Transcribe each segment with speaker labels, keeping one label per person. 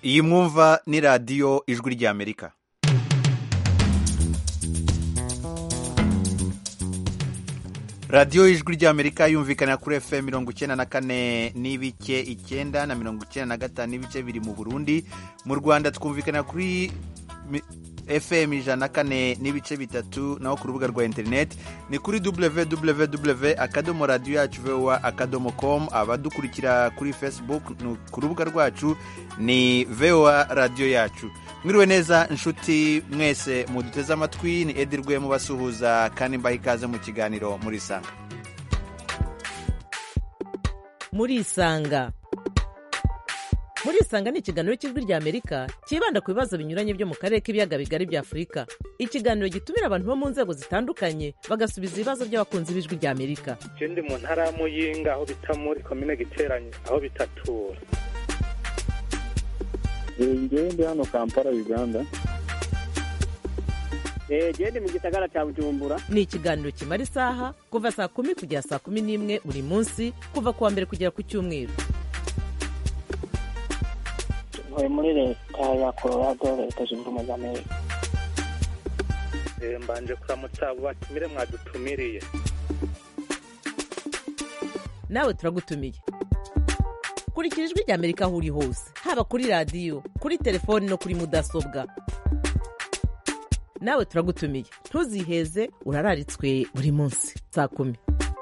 Speaker 1: iyi mwumva ni radiyo ijwi ry'amerika radiyo ijwi ry'amerika yumvikana kuri fm mirongo icyenda na kane n'ibice icyenda na mirongo icyenda na gatanu n'ibice biri mu burundi mu rwanda twumvikana kuri fm ijana na kane n'ibice bitatu naho ku rubuga rwa interineti ni kuri www akadomo radiyo yacu vowa akadomo komu abadukurikira kuri facebook ku rubuga rwacu ni vowa radiyo yacu mwiriwe neza inshuti mwese muduteze amatwi ni edirwe mubasuhuza kandi mbaha ikaze mu kiganiro muri isanga
Speaker 2: muri isanga muri isanga ni ikiganiro cy'ijwi ry'amerika cyibanda ku bibazo binyuranye byo mu karere k'ibiyaga bigari bya afurika ikiganiro gitumira abantu bo mu nzego zitandukanye bagasubiza ibibazo by'abakunzi b'ijwi ry'amerika
Speaker 3: icyo ndi mu ntara ya muyinga aho bita muri komine giteranye aho bitatura
Speaker 4: ngewe ndi hano kampala uganda
Speaker 5: genda mu gisagara cya bujumbura
Speaker 2: ni ikiganiro kimara isaha kuva saa kumi kugera saa kumi n'imwe buri munsi kuva ku wa mbere kugera ku cyumweru
Speaker 6: ntuye muri leta ya colorado leta zunze ubumwe za amerika
Speaker 3: mbanje kuramutsa abo batumire mwadutumiriye
Speaker 2: nawe turagutumiye kurikira ijwi ry'amerika aho uri hose haba kuri radiyo kuri telefoni no kuri mudasobwa nawe turagutumiye ntuziheze urararitswe buri munsi saa kumi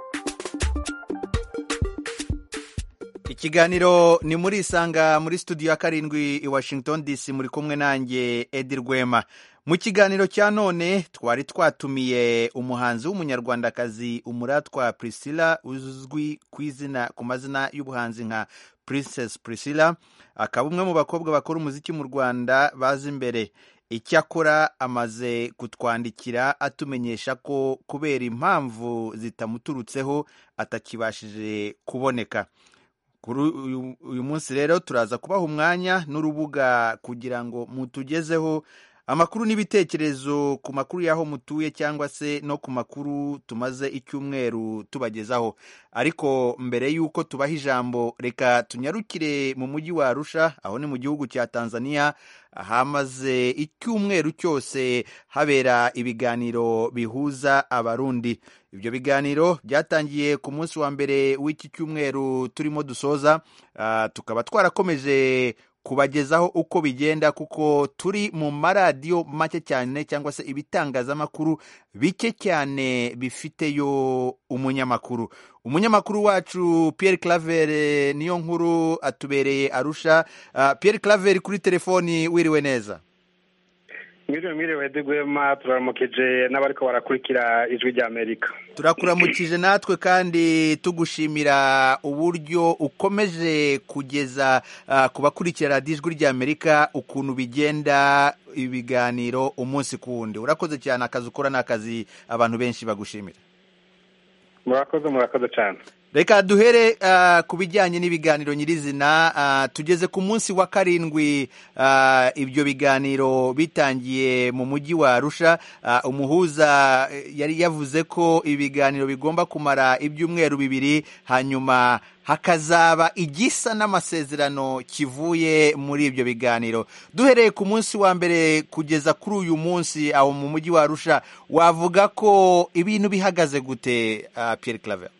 Speaker 1: ikiganiro ni muri isanga muri studio ya karindwi i washington dc muri kumwe nanjye edi rwema mu kiganiro cya none twari twatumiye umuhanzi w'umunyarwandakazi umuratwa priscilla uzwi ku izina ku mazina y'ubuhanzi nka princess priscilla akaba umwe mu bakobwa bakora umuziki mu rwanda bazi imbere icyakora amaze kutwandikira atumenyesha ko kubera impamvu zitamuturutseho atakibashije kuboneka kuri uyu munsi rero turaza kubaha umwanya n'urubuga kugira ngo mutugezeho amakuru n'ibitekerezo ku makuru y'aho mutuye cyangwa se no ku makuru tumaze icyumweru tubagezaho ariko mbere y'uko tubaha ijambo reka tunyarukire mu mujyi wa arusha aho ni mu gihugu cya tanzania hamaze icyumweru cyose habera ibiganiro bihuza abarundi ibyo biganiro byatangiye ku munsi wa mbere w'iki cyumweru turimo dusoza tukaba twarakomeje kubagezaho uko bigenda kuko turi mu maradiyo make cyane cyangwa se ibitangazamakuru bike cyane bifiteyo umunyamakuru umunyamakuru wacu Pierre Claver niyo nkuru atubereye arusha Pierre Claver kuri telefoni wiriwe neza
Speaker 3: mwiriwe mwiriwe digwema turaramukije n'abariko barakurikira ijwi ry'amerika
Speaker 1: turakuramukije natwe kandi tugushimira uburyo ukomeje kugeza uh, ku bakurikira radiyo ijwi ry'amerika ukuntu bigenda ibiganiro umunsi ku wundi urakoze cyane akazi ukora ni akazi abantu benshi bagushimira
Speaker 3: murakoze murakoze cyane
Speaker 1: reka duhere uh, ku bijyanye n'ibiganiro nyirizina uh, tugeze ku munsi wa karindwi uh, ibyo biganiro bitangiye mu mujyi wa arusha uh, umuhuza yari yavuze ko ibiganiro bigomba kumara ibyumweru bibiri hanyuma hakazaba igisa n'amasezerano kivuye muri ibyo biganiro duhereye ku munsi wa mbere kugeza kuri uyu munsi aho mu mujyi wa arusha wavuga ko ibintu bihagaze gute uh, Pierre Claver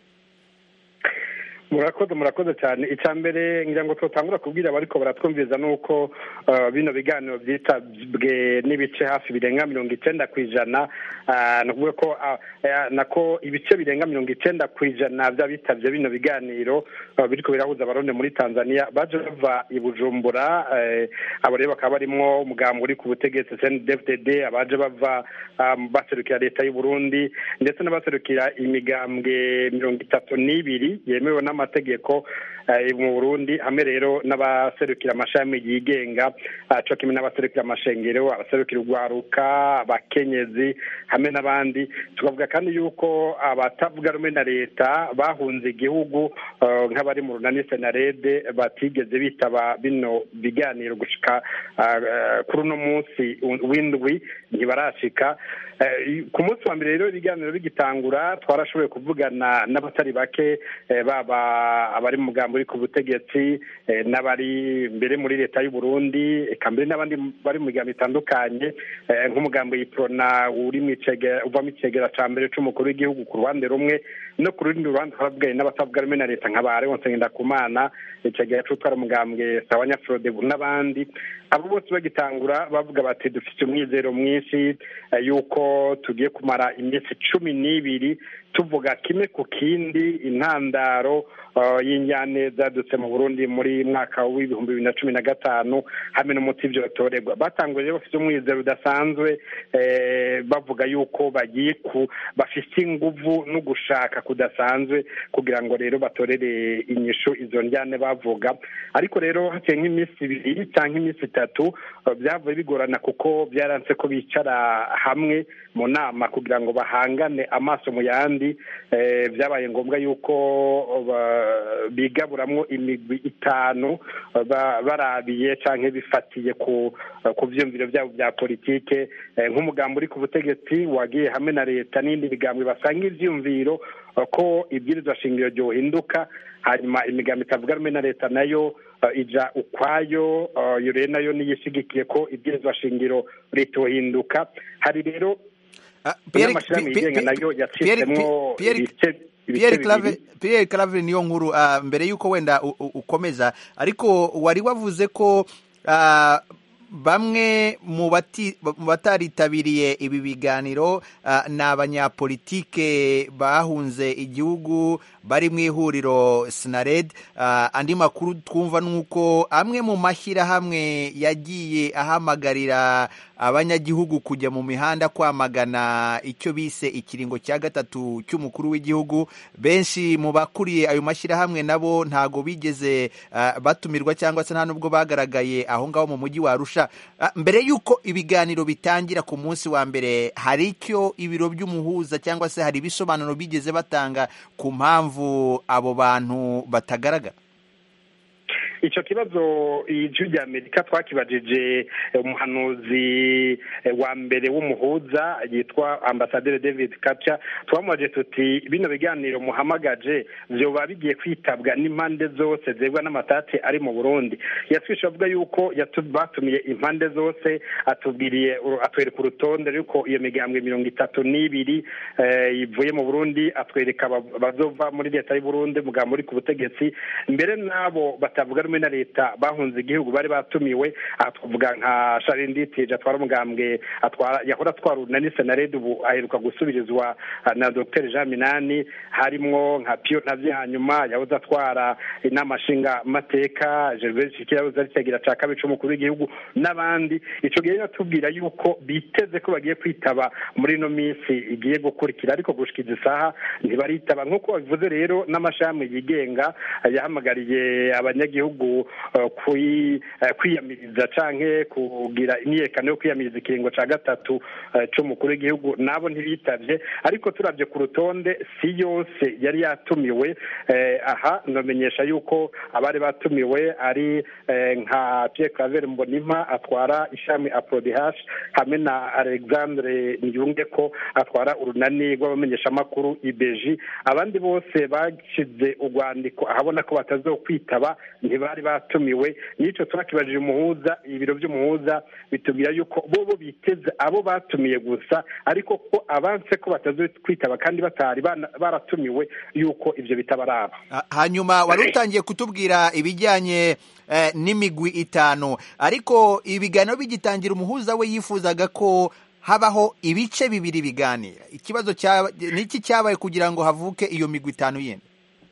Speaker 3: murakoze murakoze cyane icya mbere ngira ngo tutangura kubwira abariko baratwumviriza ni uko bino biganiro byitabwe n'ibice hafi birenga mirongo icyenda ku ijana ni ukuvuga ko nako ibice birenga mirongo icyenda ku ijana by'abitabye bino biganiro biriko birahuza abarundi muri tanzania baje bava i bujumbura abo rero bakaba barimwo umugambi uri ku butegetsi cndfdd abaje bava baserukira leta y'u burundi ndetse n'abaserukira imigambwe mirongo itatu n'ibiri yemewe n'ama amategeko mu burundi hamwe rero n'abaserukira amashami yigenga cyo kimwe n'abaserukira amashengero abaserukira urwaruka abakenyezi hamwe n'abandi tukavuga kandi yuko abatavuga rumwe na leta bahunze igihugu nk'abari mu runani senarede batigeze bitaba bino biganiro gushika kuri uno munsi w'indwi ntibarashika Eh, ku munsi wa mbere rero ibiganiro bigitangura twarashoboye kuvugana n'abatari bake eh, baba abari mu mugambo uri ku butegetsi eh, n'abari mbere muri leta y'u Burundi eka mbere n'abandi bari mu migambo itandukanye eh, nk'umugambo yiprona uri mu icegera uva mu icegera ca mbere c'umukuru w'igihugu ku ruhande rumwe no ku rundi ruhande twaravugaye n'abatavuga rumwe na leta nka ba Leonce Ngendakumana icegera c'utwara umugambwe sawa nyafrode n'abandi abo bose bagitangura bavuga bati dufite umwizero mwinshi eh, yuko tugiye kumara iminsi cumi n'ibiri tuvuga kimwe ku kindi intandaro uh, y'injyane zadutse mu burundi muri mwaka w'ibihumbi bibiri na cumi na gatanu hamwe n'umuti vyotorerwa batanguye rero bafite umwizero udasanzwe eh, bavuga yuko bagiye ku bafite inguvu no gushaka kudasanzwe kugira ngo rero batorere inyishu izo njyane bavuga ariko rero haciye nk'iminsi ibiri cyangwa iminsi itatu uh, byavuye bigorana kuko byaranse ko bicara hamwe mu nama kugira ngo bahangane amaso mu yandi eh, byabaye ngombwa yuko ba- bigaburamwo imigwi itanu ba- barabiye canke bifatiye ku ku vyumviro vyabo vya politike eh, nk'umugambo uri ku butegetsi wagiye hamwe na leta n'indi migambwe basanga ivyumviro eh, ko ibwirizwa shingiro ryohinduka hanyuma imigambo itavuga rumwe na leta nayo eh, ija ukwayo eh, iyo rero nayo niyo ishigikiye ko ibwirizwa shingiro ritohinduka hari rero
Speaker 1: Ah, Pierre-
Speaker 3: n'amashirahamwe
Speaker 1: Pierre-
Speaker 3: yigenga nayo
Speaker 1: Pierre-
Speaker 3: yacitsemwo
Speaker 1: Pierre-
Speaker 3: ibice ibice
Speaker 1: Pierre Claver
Speaker 3: bibiri
Speaker 1: Pierre Claver niyo nkuru ah, mbere yuko wenda u- u- ukomeza ariko wari wavuze ko ah, bamwe mu bati- mu bataritabiriye ibi biganiro ah, ni abanyapolitike bahunze igihugu bari mu ihuriro Sinared Ah, andi makuru twumva ni uko amwe mu mashyirahamwe yagiye ahamagarira abanyagihugu kujya mu mihanda kwamagana icyo bise ikiringo cya gatatu cy'umukuru w'igihugu benshi mu bakuriye ayo mashyirahamwe nabo ntago bigeze ah, batumirwa cyangwa se nta nubwo bagaragaye aho ngaho mu mujyi wa Arusha Ah, mbere y'uko ibiganiro bitangira ku munsi wa mbere hari icyo ibiro by'umuhuza cyangwa se hari ibisobanuro bigeze batanga ku mpamvu abo bantu batagaragara
Speaker 3: icyo kibazo ijwi rya amerika twakibajije eh, umuhanuzi eh, wa mbere w'umuhuza yitwa ambasaderi david kaca twamubajije tuti bino biganiro muhamagaje vyoba bigiye kwitabwa n'impande zose zegwa n'amatati ari mu burundi yatwishe avuga yuko yatu- batumiye impande zose atubwiriye uru- atwereka urutonde ruko iyo migambwe mirongo itatu n'ibiri eh, ivuye mu burundi atwereka aba- abazova muri leta y'u burundi mugambo uri ku butegetsi mbere n'abo batavuga rumwe na leta bahunze igihugu bari batumiwe aha twavuga nka sharinditije atwara umugambwe atwara yahora atwara urunani senared ubu aheruka gusubirizwa ah, na dr jean minani harimwo nka pio ntavyo hanyuma yahoze atwara inama nshinga mateka gervais shiki yahoze ari cyagira ca kabiri c'umukuru w'igihugu n'abandi ico gihe yatubwira yuko biteze ko bagiye kwitaba muri ino minsi igiye gukurikira ariko gushikiza isaha ntibaritaba nk'uko babivuze rero n'amashami yigenga eh, yahamagariye abanyagihugu eh, kwi- eh, kwiyamiriza canke kugira imyiyerekano yo kwiyamiriza ikiringo ca gatatu eh, c'umukuru w'igihugu nabo ntibitavye ariko turavye ku rutonde si yose yari yatumiwe eh, aha ndamenyesha yuko abari batumiwe ari eh, nka Pierre Claver Mbonimpa atwara ishami Aprodh hamwe na Alexandre Niyunge ko atwara urunani rw'abamenyeshamakuru IBG abandi bose bashize urwandiko ahabona ko batazokwitaba ntibari batumiwe n'ico turakibajije umuhuza ibiro by'umuhuza bitubwira yuko bo bo biteze abo batumiye gusa ariko ko abanse ko batazokwitaba kandi batari bana- baratumiwe yuko ivyo bitabaraba
Speaker 1: Ah, hanyuma wari utangiye kutubwira ibijyanye eh, n'imigwi itanu ariko ibiganiro bigitangira umuhuza we yifuzaga ko habaho ibice bibiri biganira ikibazo cyaba niki cyabaye kugira ngo havuke iyo migwi itanu yindi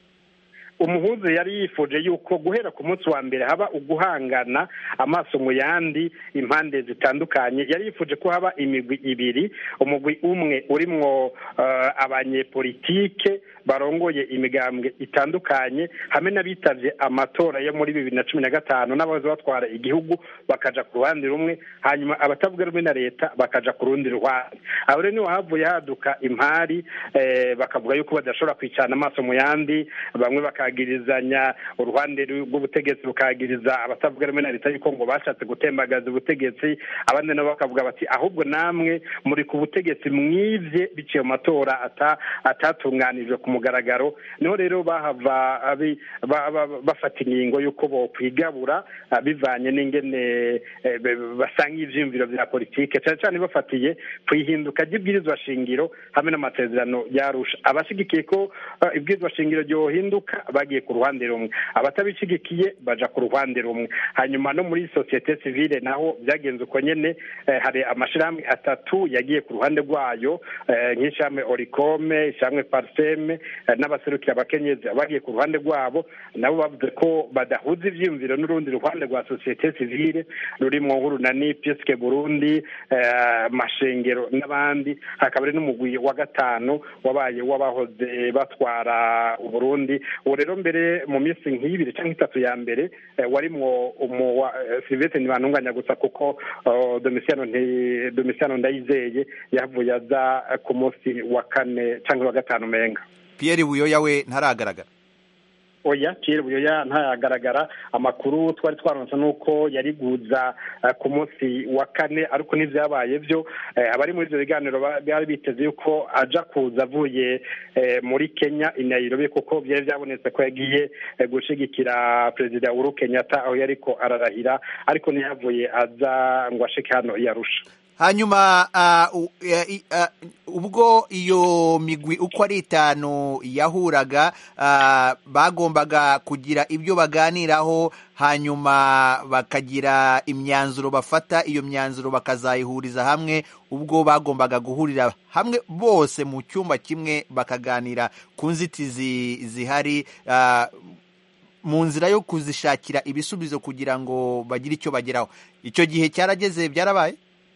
Speaker 3: umuhuza yari yifuje yuko guhera ku munsi wa mbere haba uguhangana amaso mu yandi impande zitandukanye yari yifuje ko haba imigwi ibiri umugwi umwe urimwo eh, abanyepolitike barongoye imigambwe itandukanye hamwe n'abitavye amatora yo muri bibiri na cumi na gatanu n'abahoze batwara igihugu bakaja ku ruhande rumwe hanyuma abatavuga rumwe na leta bakaja ku rundi ruhande aho rero niho havuye haduka impari eh, bakavuga yuko badashobora kwicana amaso mu yandi bamwe baka rukagirizanya uruhande rw'ubutegetsi rukagiriza abatavuga rumwe na leta yuko ngo bashatse gutembagaza ubutegetsi abandi nabo bakavuga bati ahubwo namwe muri ku butegetsi mwivye biciye mu matora ata atatunganijwe ku mugaragaro niho rero bahava abi- ba- ba- bafata ingingo y'uko bokwigabura ah, bivanye n'ingene eh, be- basanga ivyiyumviro vya politike cane cane bafatiye ku ihinduka ry'ibwirizwa shingiro hamwe n'amasezerano yarusha abashigikiye ko ah, ibwirizwa shingiro ryohinduka bagiye ku ruhande rumwe abatabishigikiye baja ku ruhande rumwe hanyuma no muri sosiyete sivile naho byagenze uko nyene eh, hari amashirahamwe atatu yagiye ku ruhande rwayo eh, nk'ishirahamwe orikome ishirahamwe parseme eh, n'abaserukira abakenyezi bagiye ku ruhande rwabo nabo bavuze ko badahuza ivyiyumviro n'urundi ruhande rwa sosiyete sivile rurimwo nk'urunani piske burundi eh, mashengero n'abandi hakaba ari n'umugwi wa gatanu wabaye w'abahoze batwara uburundi ubu rero mbere mu minsi nk'ibiri cyangwa itatu ya mbere eh, warimwo umu wa- eh, silvestre ntibantunganya gusa kuko oh, domisiano nti- domisiano ndayizeye yavuye aza eh, ku munsi wa kane cyangwa wa gatanu menga
Speaker 1: Pierre Buyoya we ntaragaragara
Speaker 3: oya Pierre Buyoya ntayagaragara amakuru twari twaronse nuko yari guza eh, ku munsi wa kane ariko n'ivyabaye vyo eh, abari muri ivyo biganiro ba- bari biteze yuko aja kuza avuye eh, muri Kenya i Nairobi kuko vyari vyabonetse ko yagiye eh, gushigikira perezida Uhuru Kenyatta aho yariko ararahira ariko ntiyavuye aza ngo ashike hano i Arusha
Speaker 1: hanyuma ah, u- eh, i- ah, ubwo iyo migwi uko ari itanu yahuraga ah, bagombaga kugira ibyo baganiraho hanyuma bakagira imyanzuro bafata iyo myanzuro bakazayihuriza hamwe ubwo bagombaga guhurira hamwe bose mu cyumba kimwe bakaganira ku nzitizi zihari ah, mu nzira yo kuzishakira ibisubizo kugira ngo bagire icyo bageraho icyo gihe cyarageze byarabaye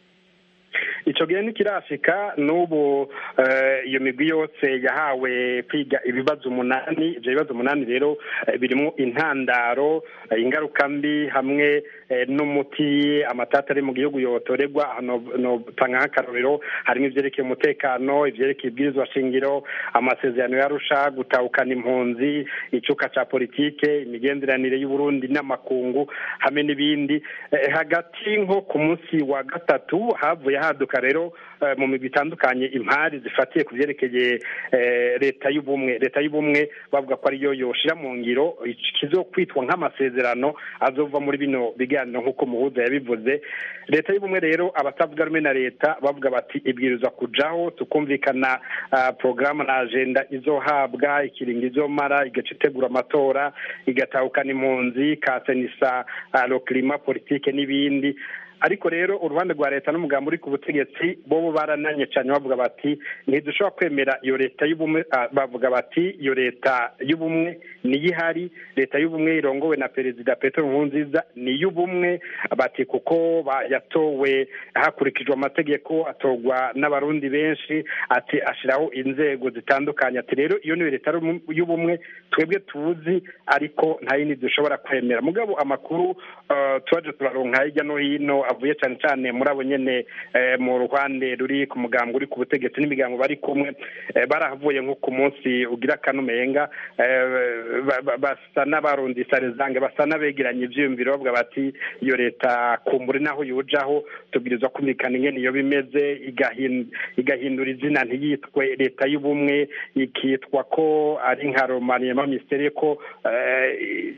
Speaker 3: ico gihe ntikirashika n'ubu eh, iyo migwi yose yahawe kwiga ibibazo umunani ivyo bibazo umunani rero eh, birimwo intandaro eh, ingaruka mbi hamwe eh, n'umuti amatata ari mu gihugu yotorerwa hano notanga nk'akarorero harimo ivyerekeye umutekano ivyerekeye ibwirizwa shingiro amasezerano yarusha gutahukana impunzi icuka ca politike imigenderanire y'uburundi n'amakungu hamwe n'ibindi Eh, hagati nko ku munsi wa gatatu havuye haduka rero eh, mu migwi itandukanye impari zifatiye ku vyerekeye eh, leta y'ubumwe leta y'ubumwe bavuga ko ariyo yoshira mu ngiro kizokwitwa nk'amasezerano azova muri bino biganiro nk'uko muhuza yabivuze leta y'ubumwe rero abatavuga rumwe na leta bavuga bati ibwirizwa kujaho tukumvikana ah, porogaramu na agenda izohabwa ikiringo izomara igaca itegura amatora igatahukana impunzi ikasenisa lo klima politike n'ibindi ariko rero uruhande rwa leta n'umugambi uri ku butegetsi bobo barananye cyane bavuga bati ntidushobora kwemera iyo leta y'ubumwe ah, bavuga bati iyo leta y'ubumwe niyo ihari leta y'ubumwe irongowe na perezida petero nkurunziza ni iy'ubumwe bati kuko ba- yatowe hakurikijwe amategeko atorwa n'abarundi benshi ati ashiraho inzego zitandukanye ati rero iyo niyo leta y'ubumwe twebwe tuzi ariko nta yindi dushobora kwemera mugabo amakuru eh, twaje turaronka hirya no hino avuye cyane cyane muri abo nyene eh, mu ruhande ruri ku mugambi uri ku butegetsi n'imigambo bari kumwe eh, barahavuye nko ku munsi ugira kanumenga eh, ba- ba- basa n'abarundisa rezange basa n'abegeranya ivyiyumviro bavuga bati iyo leta kumbure naho yujaho tubwirizwa kumvikana ingene iyo bimeze igahin- igahindura izina ntiyitwe leta y'ubumwe ikitwa ko ari nka romaniyema mistere ko eh,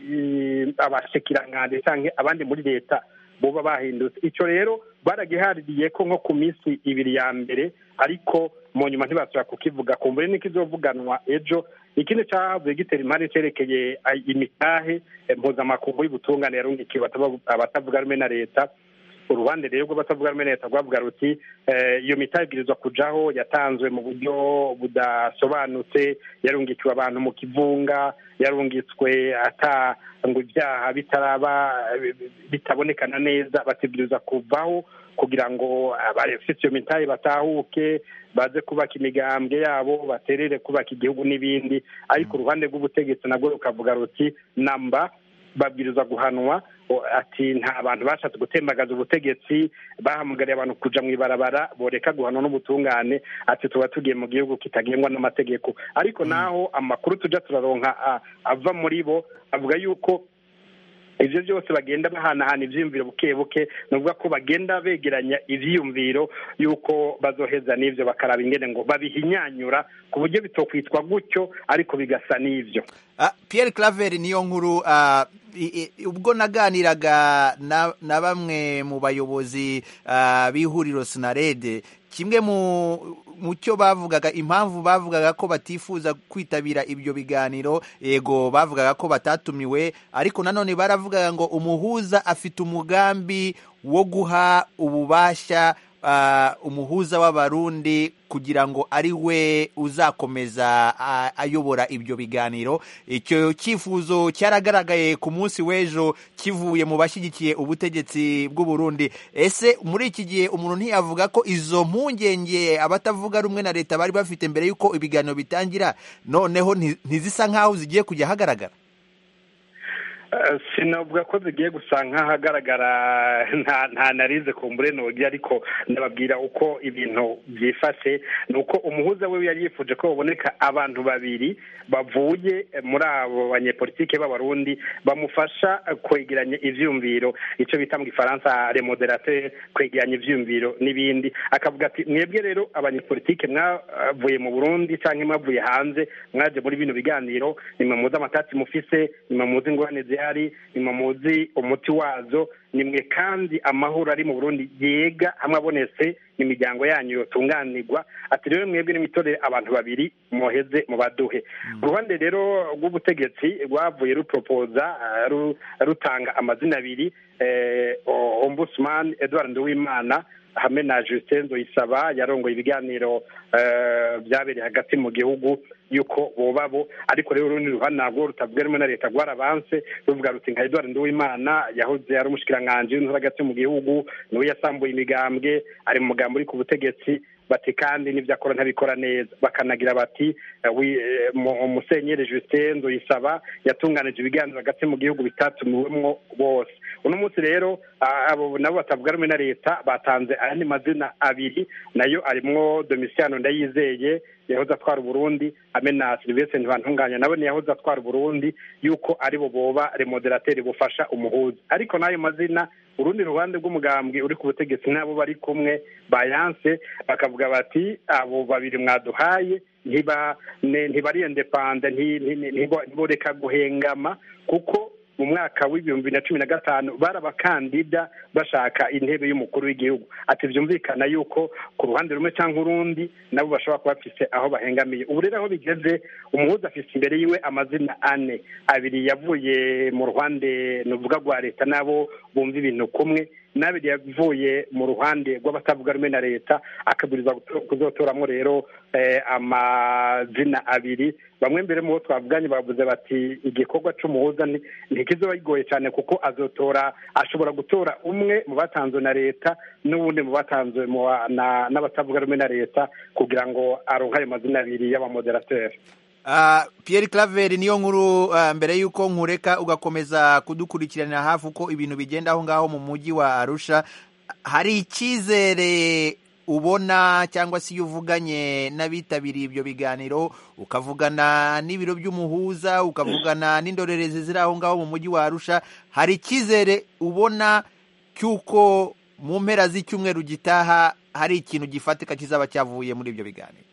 Speaker 3: i- abashikiranganji canke abandi muri leta boba bahindutse ico rero baragihaririye ko nko ku minsi ibiri ya mbere ariko mu nyuma ntibashobora kukivuga kumbure niko izovuganwa ejo ikindi cahavuye gitera impari cerekeye ay- imitahe eh, mpuzamakungu y'ubutungane yarungikiwe abatavuga- abatavuga rumwe na leta uruhande rero rw'abatavuga rumwe na leta rwavuga ruti eh, iyo mitahe ibwirizwa kujaho yatanzwe mu buryo budasobanutse yarungikiwe abantu mu kivunga yarungitswe ata ngo ibyaha bitaraba bitabonekana neza bategereza kuvaho kugira ngo abafite iyo mitahe batahuke baze kubaka imigambwe yabo baterere kubaka igihugu n'ibindi ariko uruhande rw'ubutegetsi nabwo rukavuga ruti namba babwirizwa guhanwa ati nta bantu bashatse gutembagaza ubutegetsi bahamagariye abantu kuja mu ibarabara boreka guhanwa n'ubutungane ati tuba tugiye mu gihugu kitagengwa n'amategeko ariko naho amakuru tuja turaronka ava muri bo avuga yuko ivyo byose bagenda bahanahana ivyiyumviro buke buke nuvuga ko bagenda begeranya ivyiyumviro yuko bazoheza n'ivyo bakaraba ingene ngo babihinyanyura ku buryo bitokwitwa gutyo ariko bigasa n'ivyo
Speaker 1: Pierre Claver niyo nkuru ubwo naganiraga na bamwe mu bayobozi b'ihuriro Sinarede kimwe mu cyo bavugaga impamvu bavugaga ko batifuza kwitabira ibyo biganiro yego bavugaga ko batatumiwe ariko nanone baravugaga ngo umuhuza afite umugambi wo guha ububasha umuhuza w'abarundi kugira ngo ari we uzakomeza ayobora ibyo biganiro icyo cyifuzo cyaragaragaye ku munsi w'ejo kivuye mu bashyigikiye ubutegetsi bw'uburundi ese muri iki gihe umuntu ntiyavuga ko izo mpungenge abatavuga rumwe na leta bari bafite mbere y'uko ibiganiro bitangira noneho ntizisa nk'aho zigiye kujya ahagaragara
Speaker 3: sinavuga ko zigiye gusa nk'ahagaragara nta narize ku mburenogi ariko ndababwira uko ibintu byifashe ni uko umuhuza we yari yifuje ko baboneka abantu babiri bavuye muri abo banyepolitike b'abarundi bamufasha kwegeranya ivyumviro icyo bita mu gifaransa remoderateur kwegeranya ivyumviro n'ibindi akavuga ati mwebwe rero abanyepolitike mwavuye mu burundi cyangwa mwavuye hanze mwaje muri bino biganiro nimwe muzi amatati mufise nimwe muzi ingorane zihari nimwe muzi umuti wazo nimwe kandi amahoro ari mu burundi yega hamwe abonetse imiryango yanyu yotunganirwa ati rero mwebwe n'imitorere abantu babiri muheze mu baduhe uruhande rero rw'ubutegetsi rwavuye ruporopoza rutanga amazina abiri ombudsman edouard nduwimana hamwe na Justin Nzoyisaba yarongoye ibiganiro byabereye hagati mu gihugu yuko boba bo ariko rero urundi ruhande ntabwo rutavuga rumwe na leta rwarabanse ruvuga ruti nka Edouard Nduwimana yahoze ari umushikiranganji w'intore hagati mu gihugu niwe yasambuye imigambwe ari mu mugambi uri ku butegetsi bati kandi n'ibyo akora ntabikora neza bakanagira bati umusenyeri Justin Nzoyisaba yatunganije ibiganiro hagati mu gihugu bitatumiwemwo bose uno munsi rero abo nabo batavuga rumwe na leta batanze ayandi mazina abiri nayo arimwo Domitiano Ndayizeye yahoze atwara Burundi hamwe na Sylvestre Ntibantunganya nabo yahoze atwara Burundi yuko aribo boba remoderateri bufasha umuhuza ariko n'ayo mazina urundi ruhande rw'umugambwe uri ku butegetsi n'abo bari kumwe bayanse bakavuga bati abo babiri mwaduhaye ntibari indepanda ntiboreka guhengama kuko mu mwaka w'ibihumbi na cumi na gatanu bari abakandida bashaka intebe y'umukuru w'igihugu ati byumvikana yuko ku ruhande rumwe cyangwa urundi nabo bashobora kuba bafise aho bahengamiye ubu rero aho bigeze umuhuza afise imbere yiwe amazina ane abiri yavuye mu ruhande nuvuga rwa leta nabo bumva ibintu kumwe n'abiri yavuye mu ruhande rw'abatavuga rumwe na leta akabwiriza kuzotoramo rero amazina abiri bamwe mbere mu bo twavuganye bavuze bati igikorwa cy'umuhuza ntikizoba kigoye cyane kuko azotora ashobora gutora umwe mu batanzwe na leta n'uwundi mu batanzwe n'abatavuga rumwe na leta kugira ngo aronke ayo mazina abiri y'abamoderateri
Speaker 1: Pierre Claver niyo nkuru mbere y'uko nkureka ugakomeza kudukurikiranira hafi uko ibintu bigenda aho ngaho mu mujyi wa Arusha hari icyizere ubona cyangwa se iyo uvuganye n'abitabiriye ibyo biganiro ukavugana n'ibiro by'umuhuza ukavugana n'indorerezi ziri aho ngaho mu mujyi wa Arusha hari icyizere ubona cy'uko mu mpera z'icyumweru gitaha hari ikintu gifatika kizaba cyavuye muri ibyo biganiro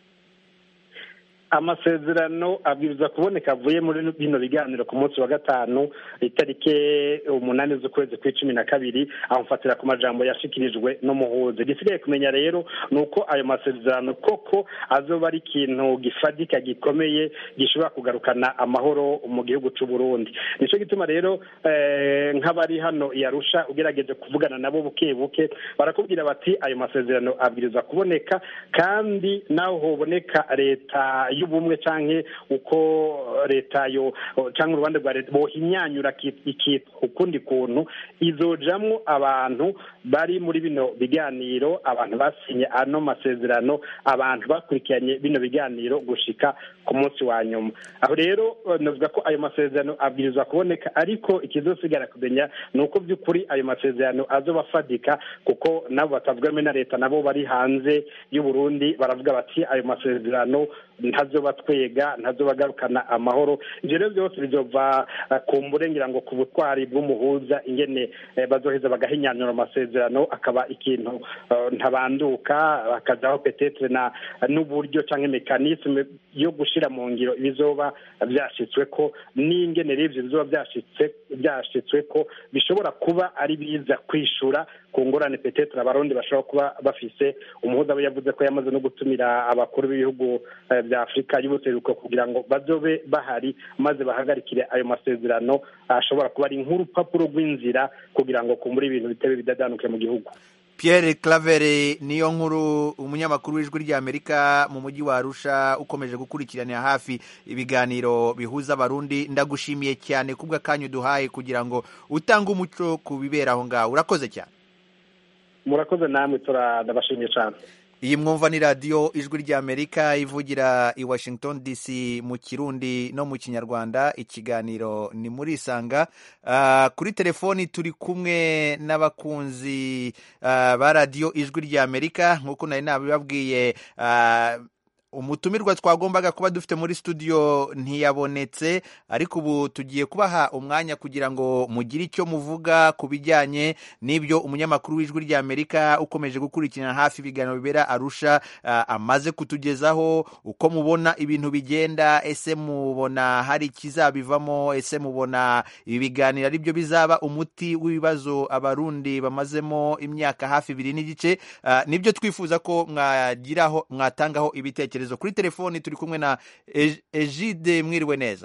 Speaker 3: amasezerano abwiriza kuboneka avuye muri bino biganiro ku munsi wa gatanu itariki umunani z'ukwezi kw'icumi na kabiri amufatira ku majambo yashikirijwe n'umuhuza gisigaye kumenya rero ni uko ayo masezerano koko azoba ari ikintu gifadika gikomeye gishobora kugarukana amahoro mu gihugu cy'u Burundi nicyo gituma rero nk'abari hano yarusha ugerageje kuvugana nabo buke buke barakubwira bati ayo masezerano abwiriza kuboneka kandi naho hoboneka leta y'ubumwe canke uko leta yo canke uruhande rwa leta bohinyanyura ikitwa ukundi kuntu izojamwo abantu bari muri bino biganiro abantu basinye ano masezerano abantu bakurikiranye bino biganiro gushika ku munsi wa nyuma aho rero navuga ko ayo masezerano abwirizwa kuboneka ariko ikizosigara kumenya ni uko by'ukuri ayo masezerano azoba afadika kuko nabo batavuga rumwe na leta nabo bari hanze y'u Burundi baravuga bati ayo masezerano ntazoba twega ntazoba agarukana amahoro ibyo rero byose bizova ku mburengera ngo ku butwari bw'umuhuza ingene bazoheza bagahinyanyura amasezerano akaba ikintu ntabanduka hakazaho petetre na n'uburyo cyangwa mekanisme yo gushira mu ngiro ibizoba byashitswe ko n'ingene rero ivyo bizoba byashitse byashitswe ko bishobora kuba ari biza kwishura ku ngorane petetre abarundi bashobora kuba bafise umuhuza we yavuze ko yamaze no gutumira abakuru b'ibihugu bya afurika y'ubuseruko kugira ngo bazobe bahari maze bahagarikire ayo masezerano ashobora kuba ari nk'urupapuro rw'inzira kugira ngo kumbure ibintu bitebe bidadanuke mu gihugu
Speaker 1: Pierre Claver niyo nkuru umunyamakuru w'ijwi ry'Amerika mu mujyi wa Arusha ukomeje gukurikiranira hafi ibiganiro bihuza abarundi ndagushimiye cyane kubwa kanyu duhaye kugira ngo utange umuco ku bibera aho ngaho urakoze cyane
Speaker 3: murakoze namwe turabashimiye cyane
Speaker 1: iyi mwumva ni radiyo ijwi ry'amerika ivugira i washington dc mu kirundi no mu kinyarwanda ikiganiro ni muri isanga kuri telefoni turi kumwe n'abakunzi ba radiyo ijwi ry'amerika nk'uko nari nabibabwiye umutumirwa twagombaga kuba dufite muri studio ntiyabonetse ariko ubu tugiye kubaha umwanya kugira ngo mugire icyo muvuga ku bijyanye n'ibyo umunyamakuru w'ijwi ry'amerika ukomeje gukurikirana hafi ibiganiro bibera arusha amaze kutugezaho uko mubona ibintu bigenda ese mubona hari ikizabivamo ese mubona ibi biganiro ari byo bizaba umuti w'ibibazo abarundi bamazemo imyaka hafi ibiri n'igice nibyo twifuza ko mwagiraho mwatangaho ibitekerezo kuri telefoni turi kumwe na egide mwiriwe neza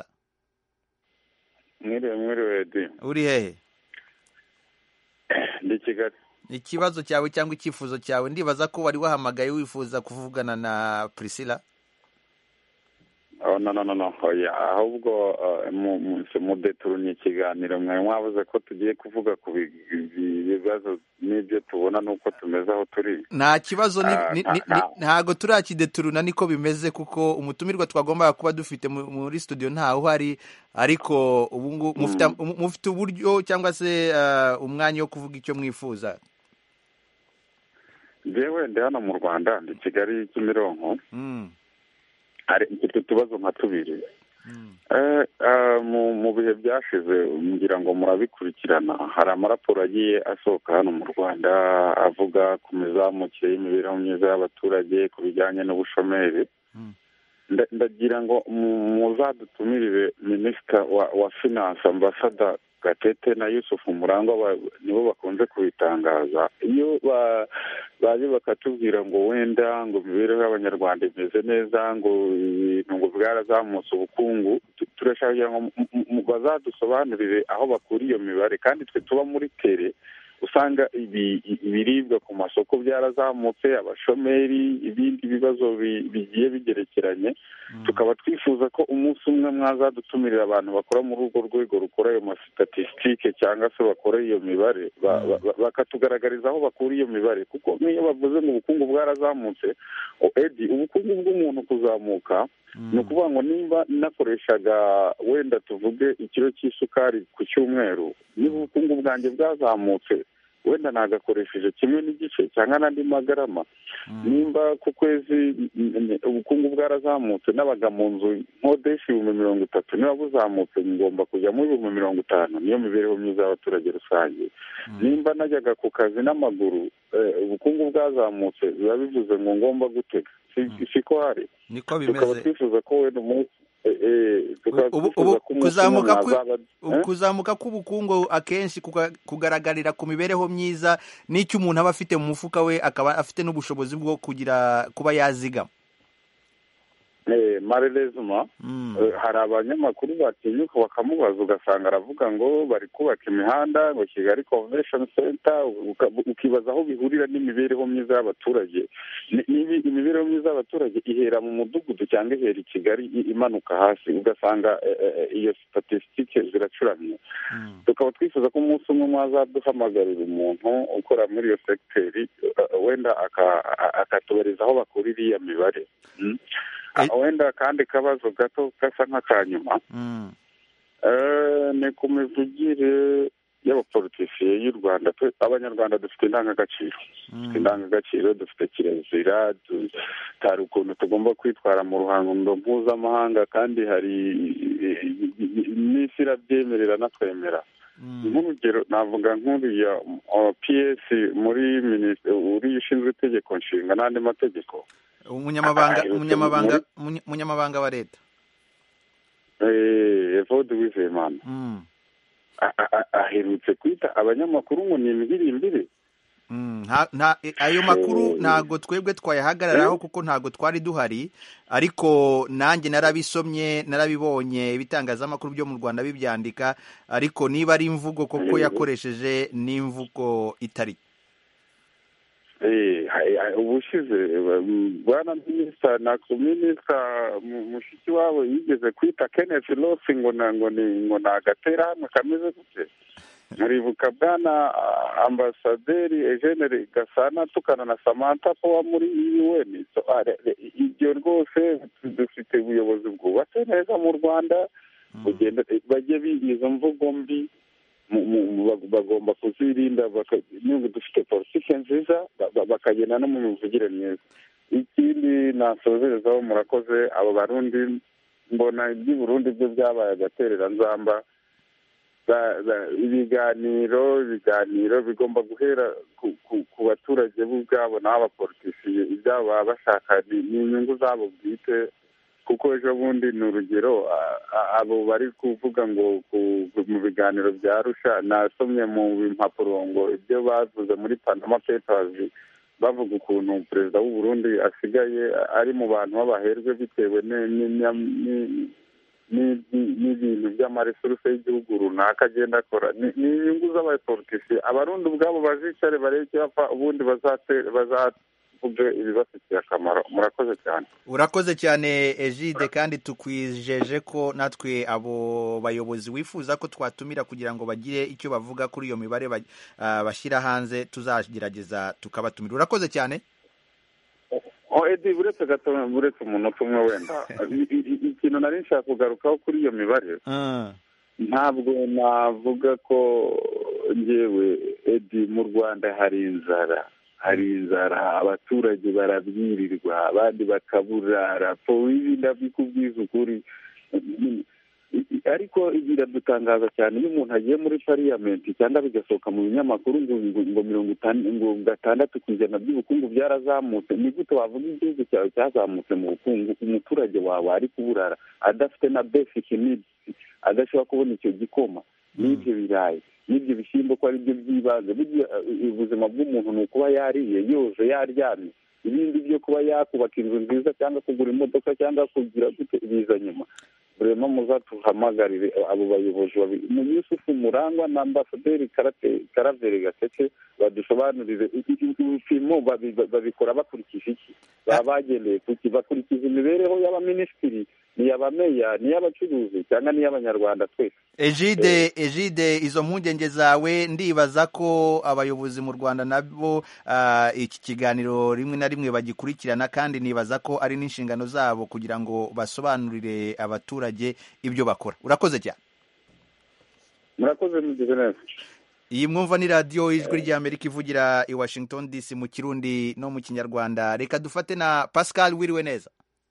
Speaker 4: mwiriwe mwiriwe di
Speaker 1: uri hehe
Speaker 4: ndi kigali
Speaker 1: ikibazo cyawe cyangwa icyifuzo cyawe ndibaza ko wari wahamagaye wifuza kuvugana na priscilla
Speaker 4: no no no no ahubwo mudeturunye ikiganiro mwari mwabuze ko tugiye kuvuga ku bibazo n'ibyo tubona n'uko tumeze aho turi
Speaker 1: nta kibazo ntago turakideturuna niko bimeze kuko umutumirwa twagombaga kuba dufite muri studio ntawe uhari ariko ubu ngubu mufite uburyo cyangwa se umwanya wo kuvuga icyo mwifuza
Speaker 4: njyewe ndi hano mu rwanda ndi kigali kimironko hari mfite utubazo nka tubiri mu bihe byashize ngira ngo murabikurikirana hari amaraporo agiye asohoka hano mu rwanda avuga ku mizamukire y'imibereho myiza y'abaturage ku bijyanye n'ubushomeri ndagira ngo muzadutumirire minisita wa finance ambasada gatete na yusufu murangwa nibo bakunze kubitangaza iyo baje bakatubwira ngo wenda ngo imibereho y'abanyarwanda imeze neza ngo ibintu ngo bwarazamutse ubukungu turashaka kugira ngo bazadusobanurire aho bakura iyo mibare kandi twe tuba muri tere usanga ibiribwa ku masoko byarazamutse abashomeri ibindi bibazo bigiye bigerekeranye tukaba twifuza ko umunsi umwe mwazadutumirira abantu bakora muri urwo rwego rukora ayo masitatisitike cyangwa se bakora iyo mibare bakatugaragariza aho bakura iyo mibare kuko nk'iyo bavuze ngo ubukungu bwarazamutse edi ubukungu bw'umuntu kuzamuka ni ukuvuga ngo nimba nakoreshaga wenda tuvuge ikiro cy'isukari ku cyumweru niba ubukungu bwanjye bwazamutse wenda nagakoresheje kimwe n'igice cyangwa n'andi magarama nimba ku kwezi ubukungu bwarazamutse n'abaga mu nzu nkodesha ibihumbi mirongo itatu niba buzamutse ngomba kujyamo ibihumbi mirongo itanu niyo mibereho myiza y'abaturage rusange nimba najyaga ku kazi n'amaguru ubukungu bwazamutse biba bivuze ngo ngomba gutega siko hari
Speaker 1: niko
Speaker 4: tukaba
Speaker 1: bimeze
Speaker 4: twifuza ko wenda umunsi
Speaker 1: ubu ubu kuzamuka kw- kuzamuka k'ubukungu akenshi kuga- kugaragarira ku mibereho myiza n'icyo umuntu aba afite mu mufuka we akaba afite n'ubushobozi bwo kugira kuba yazigama
Speaker 4: marerezima hari abanyamakuru batinyuka bakamubaza ugasanga aravuga ngo bari kubaka imihanda ngo kigali convention center ukibaza aho bihurira n'imibereho myiza y'abaturage imibereho myiza y'abaturage ihera mu mudugudu cyangwa ihera i kigali imanuka hasi ugasanga iyo statisitike ziracuramye tukaba twifuza ko umunsi umwe mwazaduhamagarira umuntu ukora muri iyo segiteri wenda akatubariza aho bakura iriya mibare wenda akandi kabazo gato gasa nk'akanyuma ni ku mivugire y'abapolitisiye y'u rwanda abanyarwanda dufite indangagaciro dufite indangagaciro dufite kirazira hari ukuntu tugomba kwitwara mu ruhando mpuzamahanga kandi hari n'isi irabyemerera natwemera nk'urugero navuga nk'uriya piyesi muri minisitiri uriya ushinzwe itegeko nshinga n'andi mategeko
Speaker 1: umunyamabanga umunyamabanga umunyamabanga wa leta
Speaker 4: evode wizeyimana aherutse kwita abanyamakuru ngo ni imibirimbiri
Speaker 1: ayo makuru ntabwo twebwe twayahagararaho kuko ntabwo twari duhari ariko nanjye narabisomye narabibonye ibitangazamakuru byo mu rwanda bibyandika ariko niba ari imvugo koko yakoresheje n'imvugo itari
Speaker 4: ubushize bwana minisita na minisita mushiki wabo yigeze kwita kenneth rosi ngo ngo ni agaterahamwe kameze gute muribuka bwana ambasaderi ejeneri gasana tukana na samantha powa muri un ibyo rwose dufite ubuyobozi bwubatse neza mu rwanda bajye biga izo mvugo mbi bagomba kuzirinda dufite politiki nziza bakagenda no mu mivugire myiza ikindi nasozerezaho murakoze abo barundi mbona iby'i burundi byo byabaye agatereranzamba ibiganiro ibiganiro bigomba guhera ku baturage bo ubwabo n'abapolitisiye ibyabo baba bashaka ni inyungu zabo bwite kuko ejo bundi ni urugero abo bari kuvuga ngo mu biganiro bya rusha nasomye mu mpapuro ngo ibyo bavuze muri panama pepazi bavuga ukuntu perezida w'u Burundi asigaye ari mu bantu b'abaherwe bitewe n'ibintu by'amaresuruse y'igihugu runaka agenda akora ni inyungu z'abapolitisiye abarundi ubwabo bazicare bareke bapfa ubundi bazavuge ibibafitiye akamaro murakoze cyane
Speaker 1: urakoze cyane ejide kandi tukwijeje ko natwe abo bayobozi wifuza ko twatumira kugira ngo bagire icyo bavuga kuri iyo mibare bashyira hanze tuzagerageza tukabatumira urakoze cyane
Speaker 4: edi buretse gato buretse umunota umwe wenda ikintu nari nshaka kugarukaho kuri iyo mibare ntabwo navuga ko ngewe edi mu rwanda hari inzara hari inzara abaturage barabwirirwa abandi bakaburara ibi ndabikubwiza ukuri ariko biradutangaza cyane iyo umuntu agiye muri pariyamenti cyangwa bigasohoka mu binyamakuru ngo mirongo ngo gatandatu ku ijana by'ubukungu byarazamutse ni gute wavuga igihugu cyawe cyazamutse mu bukungu umuturage wawe ari kuburara adafite na besike nidisi adashobora kubona icyo gikoma n'ibyo birayi n'ibyo bishyimbo ko ari byo by'ibanze ubuzima bw'umuntu ni ukuba yariye yoje yaryamye ibindi byo kuba yakubaka inzu nziza cyangwa kugura imodoka cyangwa kugira gute biza nyuma burema muzatuhamagarire abo bayobozi babiri mu yusufu murangwa na ambasaderi karaveri gatete badusobanurire ibipimo babikora bakurikije iki baba bagendeye kuki bakurikiza imibereho y'abaminisitiri niy'abameya niy'abacuruzi cyangwa niy'abanyarwanda twese
Speaker 1: ejide ejide izo mpungenge zawe ndibaza ko abayobozi mu rwanda nabo iki kiganiro rimwe na rimwe bagikurikirana kandi nibaza ko ari n'inshingano zabo kugira ngo basobanurire abaturage ibyo bakora urakoze cyane
Speaker 4: murakoze mugize neza
Speaker 1: iyi mwumva ni radiyo ijwi ry'amerika ivugira i washington dc mu kirundi no mu kinyarwanda reka dufate na pascal wiriwe neza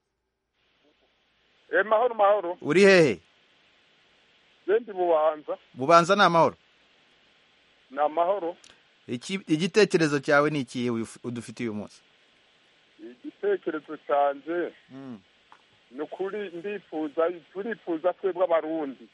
Speaker 7: mahoro mahoro
Speaker 1: uri hehe
Speaker 7: bendi bubanza
Speaker 1: bubanza ni amahoro
Speaker 7: ni amahoro
Speaker 1: igitekerezo cyawe ni ikihe udufitiye uyu munsi
Speaker 7: igitekerezo cyanjye ni ukuri ndifuza turifuza twebwe abarundi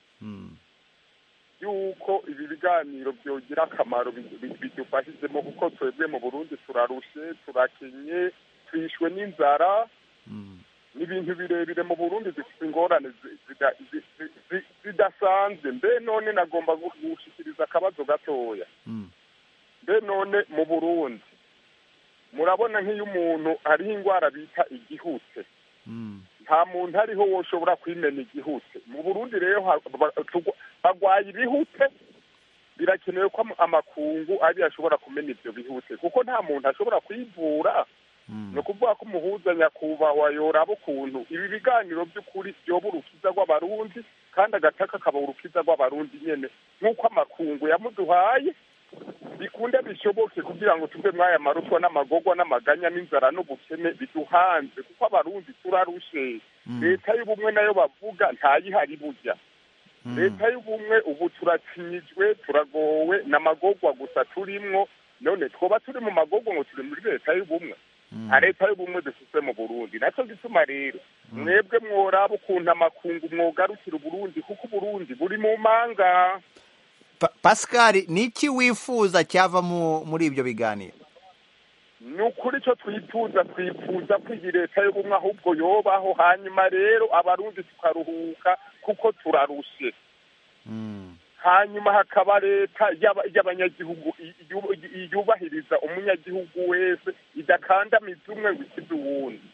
Speaker 7: yuko ibi biganiro byogira akamaro bidufashijemo kuko twebwe mu burundi turarushe turakenye twishwe n'inzara ni ibintu birebire mu burundi zifite ingorane zi- zida- zi- zi- zi- zidasanzwe mbe none nagomba gu- gushikiriza akabazo gatoya
Speaker 1: Mm.
Speaker 7: mbe none mu burundi murabona nk'iyo umuntu hariho indwara bita igihute
Speaker 1: Mm.
Speaker 7: nta muntu ariho woshobora kwimena igihute mu burundi rero ha- ba- tugu- bagwaye ibihute birakenewe ko am- amakungu ari ashobora kumena ivyo bihute kuko nta muntu ashobora kwivura
Speaker 1: Mm.
Speaker 7: ni ukuvuga ko umuhuza nyakubahwa yoraba ukuntu ibi biganiro by'ukuri byoba urukiza rw'abarundi kandi agataka kaba urukiza rw'abarundi nyene nk'uko amakungu yamuduhaye bikunde bishoboke kugira ngo tuve mw'aya maruswa n'amagorwa n'amaganya n'inzara n'ubukene biduhanze kuko abarundi turarushe
Speaker 1: Mm.
Speaker 7: leta y'ubumwe nayo bavuga ntayihari burya
Speaker 1: Mm.
Speaker 7: leta y'ubumwe ubu turacinyijwe turagowe n'amagorwa gusa turimwo none twoba turi mu magorwa ngo turi muri leta y'ubumwe
Speaker 1: Mm.
Speaker 7: nta leta y'ubumwe dufise mu burundi naco gituma rero mwebwe mworaba ukuntu amakungu mwogarukira uburundi kuko uburundi buri mu manga
Speaker 1: Pa- pascal ni iki wifuza cyava mu- muri ibyo biganiro
Speaker 7: ni ukuri icyo twifuza twifuza ko iyi leta y'ubumwe ahubwo yobaho hanyuma rero abarundi tukaruhuka kuko turarushe
Speaker 1: Mm.
Speaker 7: hanyuma hakaba leta y'aba- y'abanyagihugu i- yu- i- yubahiriza umunyagihugu wese idakandamiza umwe ngo ikize uwundi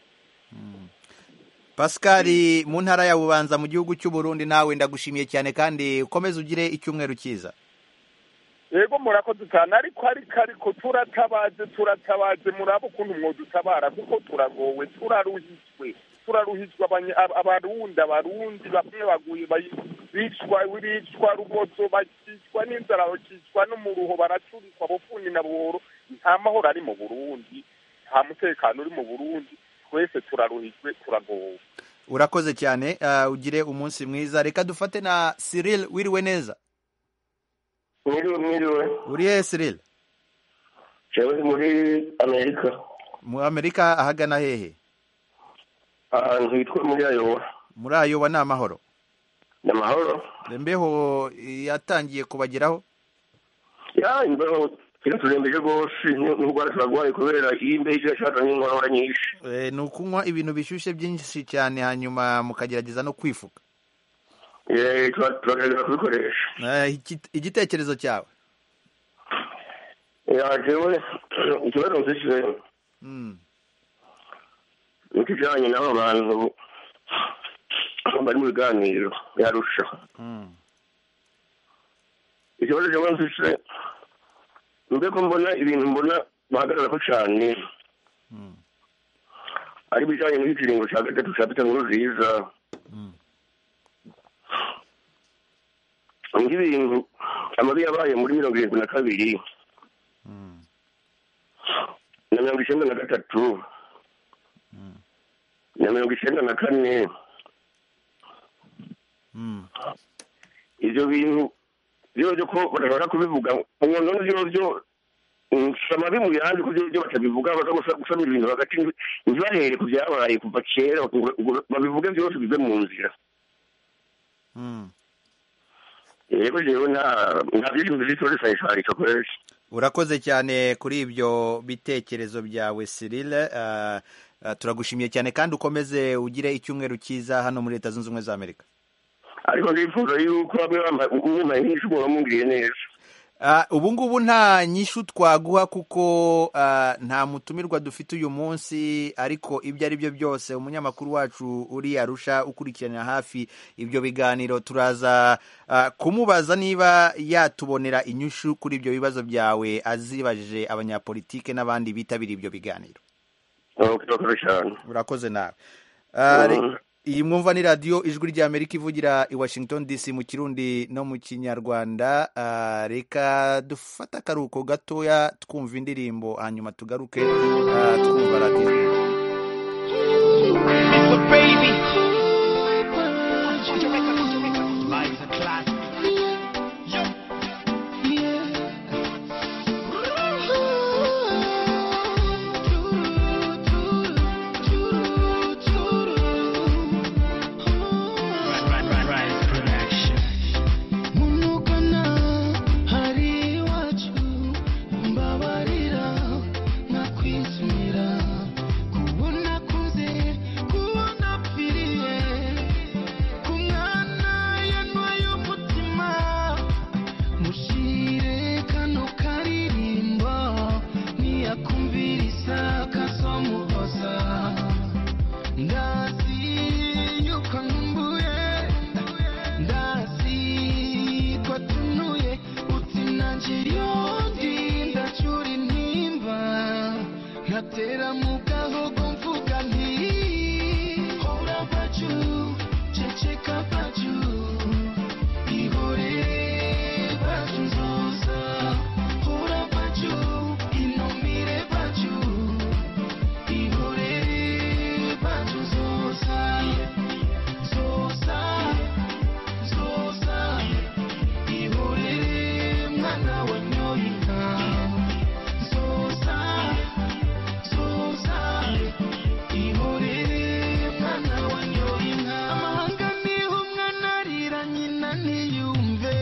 Speaker 1: pascal mu ntara ya bubanza mu gihugu cy'u Burundi nawe ndagushimiye cyane kandi ukomeze ugire icyumweru cyiza
Speaker 7: yego murakoze cyane ariko ariko ariko turatabaje turatabaje muraba ukuntu mwodutabara kuko turagowe turaruhijwe turaruhijwe abanya- ab- abarundi abarundi bamwe baguye bayi- bicwa bicwa rubozo bakicwa n'inzara bakicwa n'umuruho baracurikwa bufuni na buhoro nta mahoro ari mu burundi nta mutekano uri mu burundi twese turaruhijwe turagowe
Speaker 1: urakoze cyane ah, ugire umunsi mwiza reka dufate na cyril wiriwe neza
Speaker 8: mwiriwe mwiriwe
Speaker 1: uri hehe cyril
Speaker 8: jewe ndi muri amerika
Speaker 1: mu amerika ahagana hehe
Speaker 8: ahantu hitwa muri ayowa
Speaker 1: muri ayoba ni amahoro
Speaker 8: ni amahoro
Speaker 1: mbeho yatangiye kubageraho
Speaker 8: ya imbeho iraturembeje rwose n'indwara turarwaye kubera iyi imbeho irashaka n'inkorora nyinshi
Speaker 1: Eh, ni ukunywa ibintu bishyushye byinshi cyane hanyuma mukagerageza no kwifuka
Speaker 8: Eh, tura- turagerageza kubikoresha
Speaker 1: Eh, iki- igitekerezo cyawe
Speaker 8: ya jewe ikibazo mfise
Speaker 1: Mm.
Speaker 8: ni ikijanye n'abo bantu bari mu biganiro yarusha
Speaker 1: Mm.
Speaker 8: ikibazo jewe mfise mbeko mbona ibintu mbona bahagararako cane
Speaker 1: Mm.
Speaker 8: ari ibijanye n'ikiringo ca gatatu ca Peter Nkurunziza
Speaker 1: Mm.
Speaker 8: nk'ibintu amabi yabaye muri mirongo irindwi na kabiri
Speaker 1: Mm.
Speaker 8: na mirongo icenda na gatatu na mirongo icenda na kane
Speaker 1: Mm.
Speaker 8: ivyo bintu vyo vyo ko badashobora kubivuga umuntu vyo vyo mm, si amabi mu yandi ko vyo vyo batabivuga baza gusa- gusama ibintu hagati ntibahere ku vyabaye kuva kera ngo- ngo babivuge vyose bive mu nzira
Speaker 1: Mm.
Speaker 8: yego jewe nta nta vyintu vyitoresanisharisha kwese
Speaker 1: urakoze cyane kuri ibyo bitekerezo byawe Cyril Ah, ah, turagushimiye cyane kandi ukomeze ugire icyumweru cyiza hano muri leta zunze ubumwe za amerika
Speaker 8: ariko ndifuza yuko bamwe bambaye nk'ishu umuntu wamubwiriye neza
Speaker 1: Ah, ubu ngubu nta nyishu twaguha kuko ah, nta mutumirwa dufite uyu munsi ariko ibyo ari byo byose umunyamakuru wacu uri arusha ukurikiranira hafi ibyo biganiro turaza ah, kumubaza niba yatubonera inyishu kuri ibyo bibazo byawe azibajije abanyapolitike n'abandi bitabiriye ibyo biganiro
Speaker 8: urakoze cyane
Speaker 1: urakoze nawe Ah, re-
Speaker 8: Mhm.
Speaker 1: iyi mwumva ni radiyo ijwi ry'amerika ivugira i washington dc mu kirundi no mu kinyarwanda Ah, reka dufate akaruhuko gatoya twumva indirimbo hanyuma tugaruke ah, twumva radiyo
Speaker 9: munukana hari iwacu mbabarira nakwizimira kubona kuze kubona ntiyumve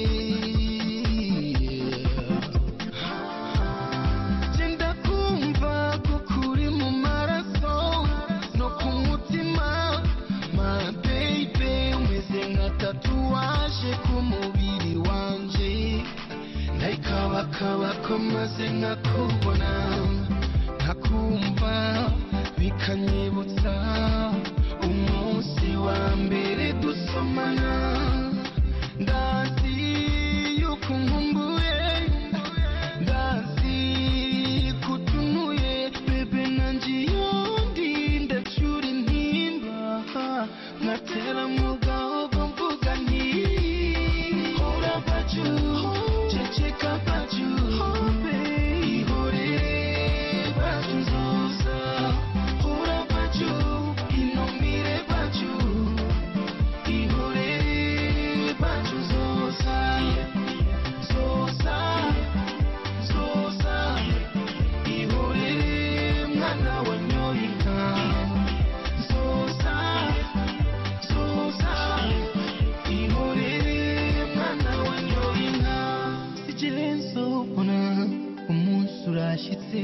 Speaker 9: genda kumva ko kuri mu maraso no ku mutima my baby umeze nka tatuwaje ku mubiri wanje ndayikabakaba ko maze nkakubona nkakumva bikanyibutsa umunsi wa mbere dusomana ndazi yuko nkumbuye ndazi kutunuye bebe nanjye iyo ndi ndacyura intimba nkatera mu gahogo mvuga nti hora baju ceceka baju ihorere baju nzoza hora baju inomire baju ihorere baju nzoza nzoza nzoza ihorere mwana wanyoye inka nzoza nzoza ihorere mwana wanyoye inka sigire nzobona umunsi urashyitse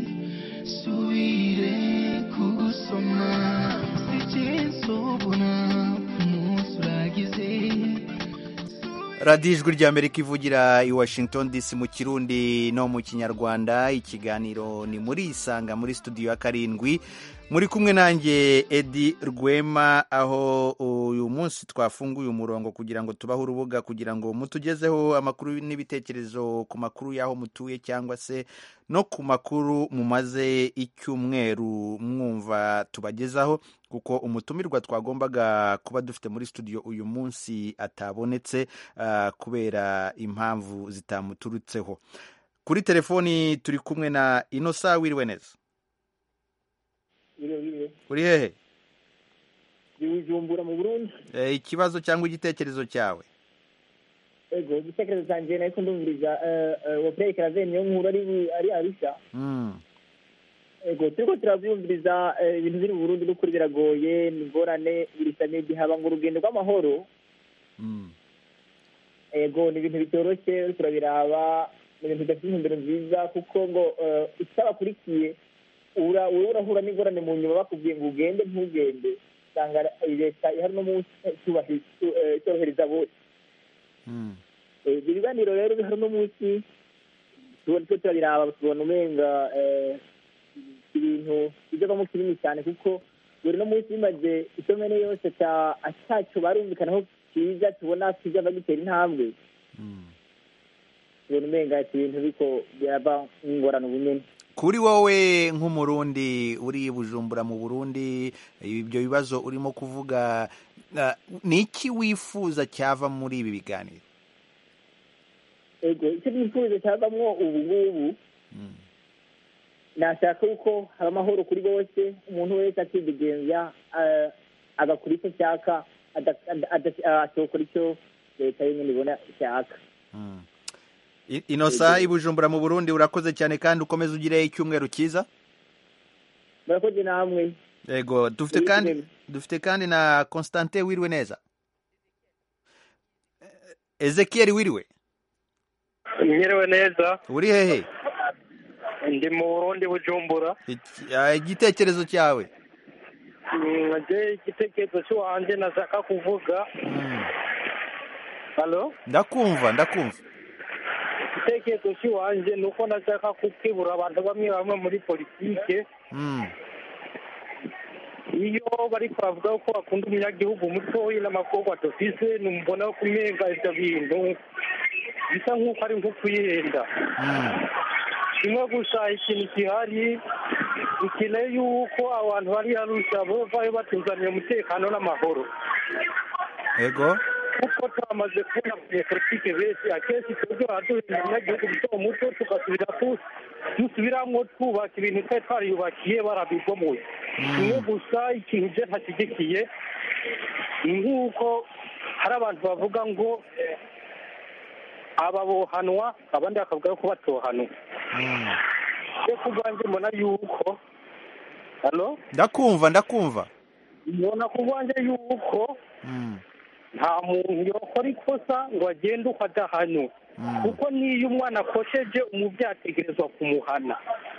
Speaker 9: subire kugusoma sigire nzobona umunsi uragize
Speaker 1: radiyo ijwi ry'amerika ivugira i washington dc mu kirundi no mu kinyarwanda ikiganiro ni muri isanga muri studio ya karindwi muri kumwe nanjye edi rwema aho uyu munsi twafunguye umurongo kugira ngo tubahe urubuga kugira ngo mutugezeho amakuru n'ibitekerezo ku makuru y'aho mutuye cyangwa se no ku makuru mumaze icyumweru mwumva tubagezaho kuko umutumirwa twagombaga kuba dufite muri studio uyu munsi atabonetse ah, kubera impamvu zitamuturutseho kuri telefoni turi kumwe na inosa wiriwe neza
Speaker 5: biriwe biriwe
Speaker 1: uri hehe
Speaker 5: bijumbura mu burundi
Speaker 1: Eh, ikibazo cyangwa igitekerezo cyawe
Speaker 5: ego igitekerezo cyanjye nahise ndumviriza uwo pureye karaveni niyo nkuru ari ari arusha
Speaker 1: Mm,
Speaker 5: ego turiko turavyumviriza eh, ibintu biri mu burundi n'ukuri biragoye ni ingorane birisa n'igihaba ngo urugendo rw'amahoro
Speaker 1: mm,
Speaker 5: ego ni ibintu bitoroshye uriko urabiraba ni ibintu bidafite intumbero nziza kuko ngo eh, utabakurikiye ura wowe urahura n'ingorane mu nyuma bakubwiye ngo ugende ntugende usanga leta ihari no munsi tubahi- tu- eh, itorohereza bose
Speaker 1: mm.
Speaker 5: Eh, ibyo biganiro rero bihari uno munsi tubona twe turabiraba tubona umenga eh, ibintu bijyamo kinini cyane kuko buri no munsi bimaze isomene yose cya atacyo barumvikanaho cyiza tubona kijya gitera intambwe tubona umenga ati ibintu biko byaba nk'ingorane ubunyene
Speaker 1: kuri wowe nk'umurundi uri i bujumbura mu burundi ibyo bibazo urimo kuvuga ah, ni iki wifuza cyava muri ibi biganiro
Speaker 5: ego icyo nifuza cyavamwo ubu ngubu nashaka yuko haba amahoro kuri bose umuntu wese akidegenza eh, agakora icyo ashaka ada- ada- ada- atokora icyo leta yenyine ibona ishaka
Speaker 1: I- inosa i bujumbura mu burundi urakoze cyane kandi ukomeze ugire icyumweru cyiza
Speaker 5: murakoze namwe
Speaker 1: yego dufite kandi dufite kandi na constantin wiriwe neza Eh, ezekiel wiriwe
Speaker 10: Mwiriwe neza
Speaker 1: uri hehe
Speaker 10: ndi mu Burundi Bujumbura
Speaker 1: Iki- ah, igitekerezo cyawe
Speaker 10: Mm, je igitekerezo cy'uwanje nashaka kuvuga halo
Speaker 1: ndakumva ndakumva
Speaker 10: igitekerezo cy'uwanje ni uko nashaka kukibura abantu bamwe bamwe muri politike
Speaker 1: Mm,
Speaker 10: iyo bari bavuga ko bakunda umunyagihugu mutoya n'amakorwa dufise numubona ko umenga ivyo bintu bisa nk'uko ari nko kuyihenda kimwe gusa ikintu gihari dukeneye yuko abantu bari harusha bovayo batuzaniye umutekano n'amahoro
Speaker 1: yego
Speaker 10: kuko twamaze kubona abanyepolitike benshi akenshi twebwe baraduhindura umunyagihugu muto muto tugasubira ku- dusubiramwo twubaka ibintu twari twariyubakiye barabigomoye kimwe gusa ikintu je ntashyigikiye ni nk'uko hari abantu bavuga ngo aba bohanwa abandi bakavuga ko batohanwa yo kubwanjye mbona yuko halo
Speaker 1: ndakumva ndakumva
Speaker 10: mbona kubwanjye yuko
Speaker 1: Mm,
Speaker 10: nta muntu yakora ikosa ngo agende uko adahanywe kuko n'iyo umwana akosheje umubyeyi ategerezwa kumuhana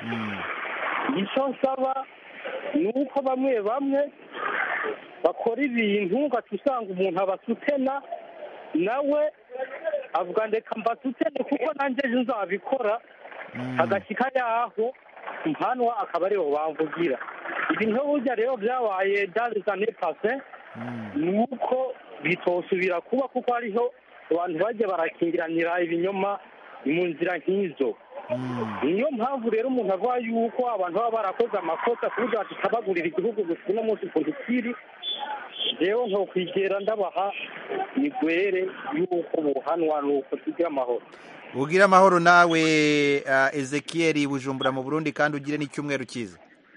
Speaker 10: icyo nsaba ni uko bamwe bamwe bakora ibintu ugaca usanga umuntu abasutena nawe avuga ndeka mbasutene kuko nanjye ejo nzabikora agashyika yaho mpanwa akaba aribo bamvugira ibi nka burya rero byabaye dazane pase ni uko bitosubira kuba kuko hariho abantu bajya barakingiranira ibinyoma mu nzira nk'izo niyo mpamvu rero umuntu avuga yuko abantu baba barakoze amakosa ku buryo tutabagurira igihugu gusa uno munsi ukuntu kiri rero nko kwigera ndabaha migwere y'uko buhanwa ni uko tugira amahoro
Speaker 1: ugira amahoro nawe uh, ezekiel bujumbura mu burundi kandi ugire n'icyumweru cyiza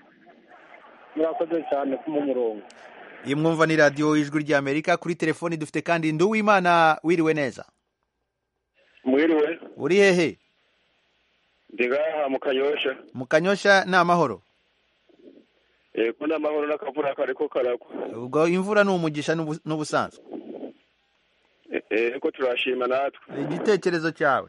Speaker 10: murakoze cyane ku murongo
Speaker 1: iyi mwumva ni radiyo ijwi ry'amerika kuri telefoni dufite kandi nduwimana wiriwe neza
Speaker 8: mwiriwe
Speaker 1: uri hehe
Speaker 8: ndi ngaha mu kanyosha
Speaker 1: mu kanyosha ni amahoro
Speaker 8: yego ni amahoro n'akavura kariko karagwa
Speaker 1: ubwo imvura ni umugisha n'ubu- n'ubusanzwe
Speaker 8: yego turashima natwe
Speaker 1: igitekerezo cyawe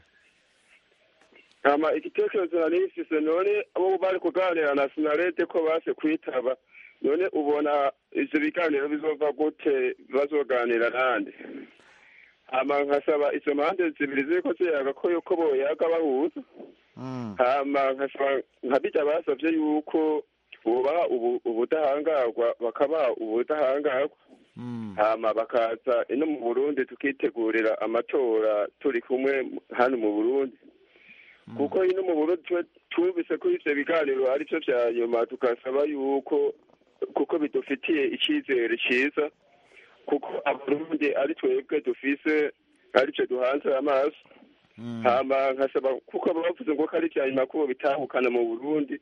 Speaker 8: hama igitekerezo nari nifise none abo bari kuganira na sinarete ko base kwitaba none ubona ivyo biganiro bizova gute bazoganira nande hama nkasaba izo mpande zibiri ziriko ziyaga ko yuko boyaga bahuza hama nkasaba nka bijya basavye yuko bubaha ubu- ubudahangarwa bakabaha ubudahangarwa hama bakaza ino mu burundi tukitegurira amatora turi kumwe hano mu burundi kuko ino mu burundi twe twumvise ko ivyo biganiro ari vyo vya nyuma tugasaba yuko kuko bidufitiye icyizere cyiza kuko abarundi ari twebwe dufise aricyo duhanze amaso hama nkasaba kuko bavuze ngo ko ari ivya nyuma ko bitahukana mu burundi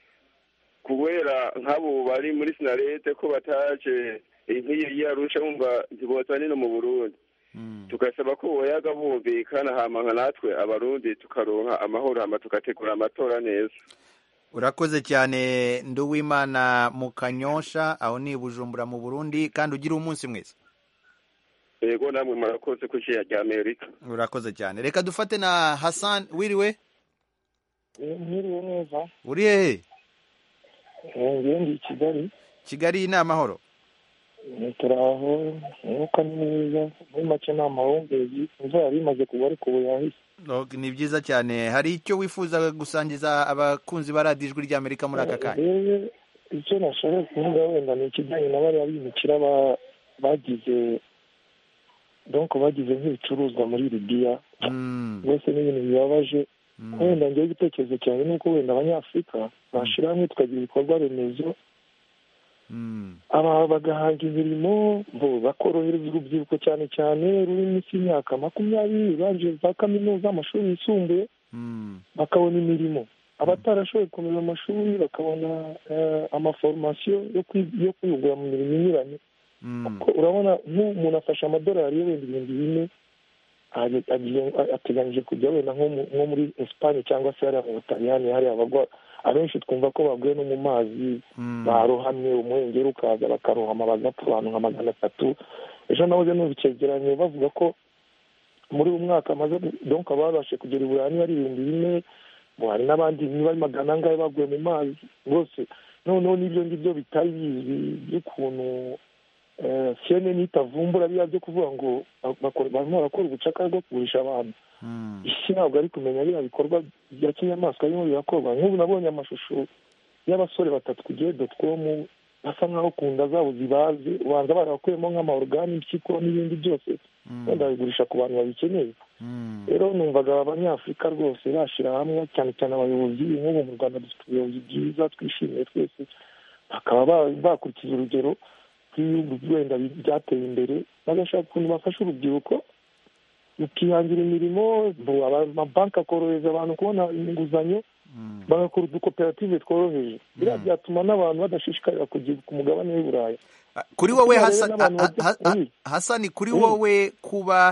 Speaker 8: kubera nk'abo bari muri sinarete ko bataje nk'iyo yarusha bumva ntibozane no mu burundi tugasaba ko boyaga bumvikana hama nka natwe abarundi tukaronka amahoro hama tugategura amatora neza
Speaker 1: urakoze cyane nduwimana mu kanyosha aho ni i bujumbura mu burundi kandi ugire umunsi mwiza
Speaker 8: yego namwe murakoze ku ishyira rya amerika
Speaker 1: urakoze cyane reka dufate na hasan wiriwe
Speaker 6: mwiriwe neza
Speaker 1: uri hehe
Speaker 6: ngewe ndi i kigali
Speaker 1: kigali ni amahoro
Speaker 6: turi aho umwuka ni mwiza muri make ni amahumbezi imvura yari imaze kugwa ariko ubu yahise
Speaker 1: Ok, ni byiza cyane hari icyo wifuza gusangiza abakunzi ba radiyo ijwi ry'amerika muri aka kanya
Speaker 6: rero icyo nashaka kuvuga wenda ni ikijyanye na bariya bimukira ba- bagize donc bagize nk'ibicuruzwa muri libiya rwose ni ibintu bibabaje wenda ngewe igitekerezo cyanjye ni uko wenda abanyafurika bashyira hamwe tukagira ibikorwa remezo aba bagahanga imirimo bo bakorohereza urubyiruko cyane cyane ruri munsi y'imyaka makumyabiri barangije za kaminuza amashuri yisumbuye bakabona imirimo abatarashoboye gukomeza amashuri bakabona eh, amaforomasiyo yo kwi- yo kwihugura mu mirimo inyuranye Kuko urabona nk'umuntu afashe amadolari ye wenda ibihumbi bine aje- agiye- ateganyije kujya wenda nko mu- nko muri esipanye cyangwa se hariya mu butaliyani hariya abagwa abenshi twumva ko baguye no mu mazi barohamye umuhengeri ukaza bakarohama bagapfa abantu nka magana atatu ejo nahoze numva icyegeranyo bavuga ko muri uyu mwaka amaze donc ababashe kugera i burayi niba ari ibihumbi bine ngo hari n'abandi niba ari magana angahe baguye mu mazi rwose noneho n'ibyo ngibyo bitari bizwi by'ukuntu eh, cnn itavumbura biriya byo kuvuga ngo bakora- barimo barakora ubucakara bwo kugurisha abantu isi ntabwo ari kumenya biriya bikorwa bya kinyamaswa birimo birakorwa nk'ubu nabonye amashusho y'abasore batatu ku gihe dotcom basa nk'aho ku nda zabo zibaze ubanza barakuyemo nk'amaorgani impyiko n'ibindi byose wenda babigurisha ku bantu babikeneye rero numvaga abanyafurika rwose bashyira hamwe cyane cyane abayobozi nk'ubu mu rwanda dufite ubuyobozi bwiza twishimiye twese bakaba ba- bakurikiza urugero rw'ibihugu wenda byateye imbere bagashaka ukuntu bafasha urubyiruko rukihangira imirimo bo- aba- amabanki akorohereza abantu kubona inguzanyo bagakora udukoperative tworoheje biriya byatuma n'abantu badashishikarira kujya ku mugabane w'i burayi
Speaker 1: kuri wowe
Speaker 6: Kuko
Speaker 1: Hasa-
Speaker 6: rero n'abantu
Speaker 1: ha-
Speaker 6: bajya-
Speaker 1: ha- ha- hasani kuri wowe kuba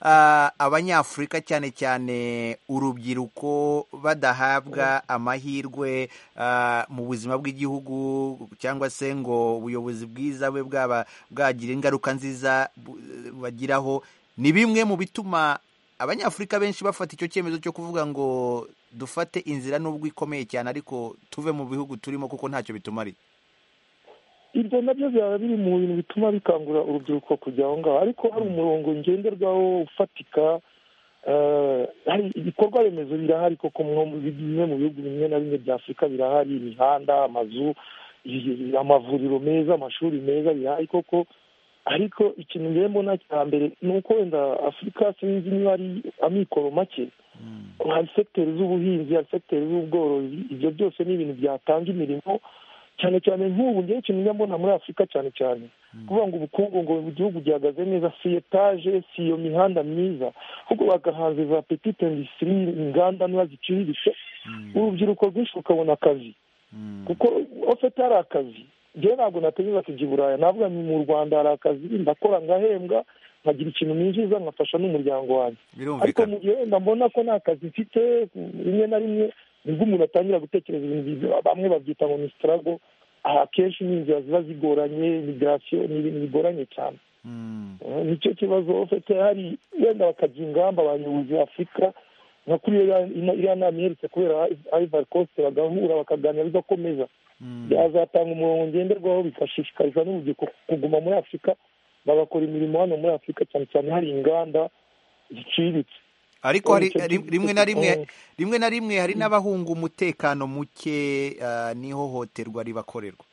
Speaker 1: ah, abanyafurika cyane cyane urubyiruko badahabwa amahirwe ah, mu buzima bw'igihugu cyangwa se ngo ubuyobozi bwiza bwe bwaba bwagira ingaruka nziza bu- bagiraho ni bimwe mu bituma abanyafurika benshi bafata icyo cyemezo cyo kuvuga ngo dufate inzira nubwo ikomeye cyane ariko tuve mu bihugu turimo kuko ntacyo bitumariye
Speaker 6: ibyo nabyo byaba biri mu bintu bituma bikangura urubyiruko kujya aho ngaho ariko hari umurongo ngenderwaho ufatika eh, hari ibikorwa remezo birahari koko nko mu bimwe mu bihugu bimwe na bimwe bya afurika birahari imihanda amazu i- amavuriro meza amashuri meza birahari koko ariko ikintu ngewe mbona cya mbere ni uko wenda afurika sinzi niba ari amikoro make hari sekiteri z'ubuhinzi hari sekiteri z'ubworozi ibyo byose ni ibintu byatanga imirimo cyane cyane nk'ubu ngewe ikintu njya mbona muri afurika cyane cyane kuvuga ngo ubukungu ngo igihugu gihagaze neza si etaje si iyo mihanda myiza ahubwo bagahanze za petite industrie inganda niba ziciriritse urubyiruko rwinshi rukabona akazi kuko ofete hari akazi ngewe ntabwo natekereza kujya i buraya navuga ni mu rwanda hari akazi ndakora ngahembwa nkagira ikintu ninjiza nkafasha n'umuryango wanjye ariko
Speaker 1: birumvikana
Speaker 6: mu gihe wenda mbona ko nta kazi mfite rimwe na rimwe nibwo umuntu atangira gutekereza ibintu bibi- bamwe babyita ngo ni sitarago akenshi ni inzira ziba zigoranye migirasiyo ni ibintu bigoranye cyane Eh, nicyo kibazo ufite hari wenda bakajya ingamba abayobozi ba afurika nka kuri iriya- ina- iriya nama iherutse kubera ivory coast bagahura bakaganira bigakomeza byazatanga umurongo ngenderwaho bigashishikariza n'urubyiruko kuguma muri afurika bagakora imirimo hano muri afurika cyane cyane hari inganda ziciriritse
Speaker 1: ariko hari
Speaker 6: Icyo
Speaker 1: rim-
Speaker 6: gihe-
Speaker 1: rimwe na rimwe
Speaker 6: Mm.
Speaker 1: rimwe na rimwe hari n'abahunga umutekano muke ah, n'ihohoterwa ribakorerwa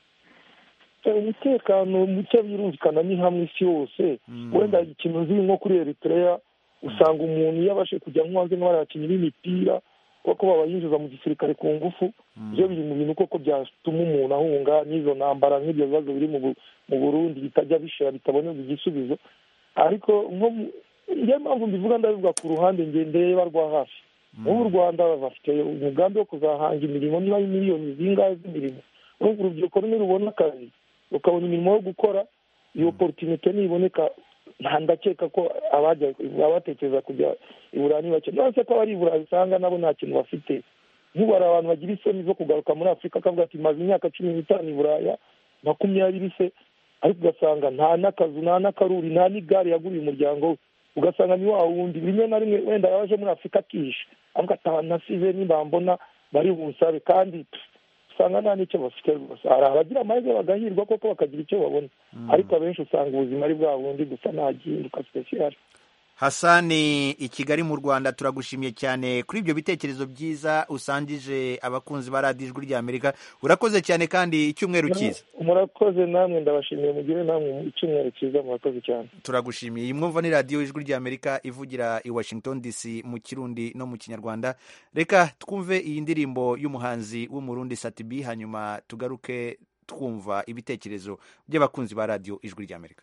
Speaker 6: umutekano muke birumvikana ni hamwe isi yose wenda ikintu nzi nko kuri eritrea usanga umuntu iyo abashe kujya nko hanze nk'abarakinnyi b'imipira kuko babayinjiza mu gisirikare ku ngufu byo biri mu bintu koko byatuma umuntu ahunga n'izo ntambara nk'ibyo bibazo biri mu Bu- mu burundi bitajya bishira bitabonerwa igisubizo ariko nko mu- niyo mpamvu mbivuga ndabivuga ku ruhande nge ndeba rwa hafi nk'ubu u rwanda bafite umugambi wo kuzahanga imirimo niba ari miliyoni zingahe z'imirimo urumva urubyiruko rumwe rubona akazi rukabona imirimo yo gukora iyo oporutinite niboneka nta ndakeka ko abajya abatekereza kujya i burayi ni bake nonese ko abari i burayi usanga nabo nta kintu bafite nk'ubu hari abantu bagira isoni zo kugaruka muri afurika akavuga ati maze imyaka cumi n'itanu i buraya makumyabiri se ariko ugasanga nta n'akazu nta n'akaruri nta n'igare yaguriye umuryango we ugasanga ni wa wundi rimwe na rimwe wenda yaje muri afurika akishe avuga ati abantu nasize nibambona bari bunsabe kandi pff, usanga nta n'icyo bafite rwose hari abagira amahirwe bagahirwa koko bakagira icyo babona ariko abenshi usanga ubuzima ari bwa bundi gusa nta gihinduka sipesiyali
Speaker 1: hasani i kigali mu rwanda turagushimiye cyane kuri ibyo bitekerezo byiza usangije abakunzi ba radiyo ijwi ry'amerika urakoze cyane kandi icyumweru cyiza
Speaker 6: murakoze namwe ndabashimiye mugire namwe icyumweru cyiza murakoze cyane
Speaker 1: turagushimiye iyi mwumva ni radiyo ijwi ry'amerika ivugira i washington dc mu kirundi no mu kinyarwanda reka twumve iyi ndirimbo y'umuhanzi w'umurundi satibi hanyuma tugaruke twumva ibitekerezo by'abakunzi ba radiyo ijwi ry'amerika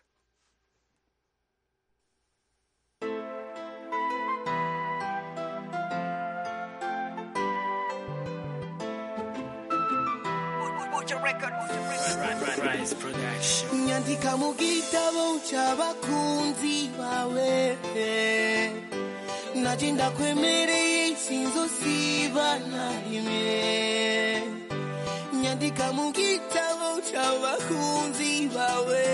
Speaker 9: nyandika mu gitabo cy'abakunzi bawe naje ndakwemereye sinzosiba na rimwe nyandika mu gitabo cy'abakunzi bawe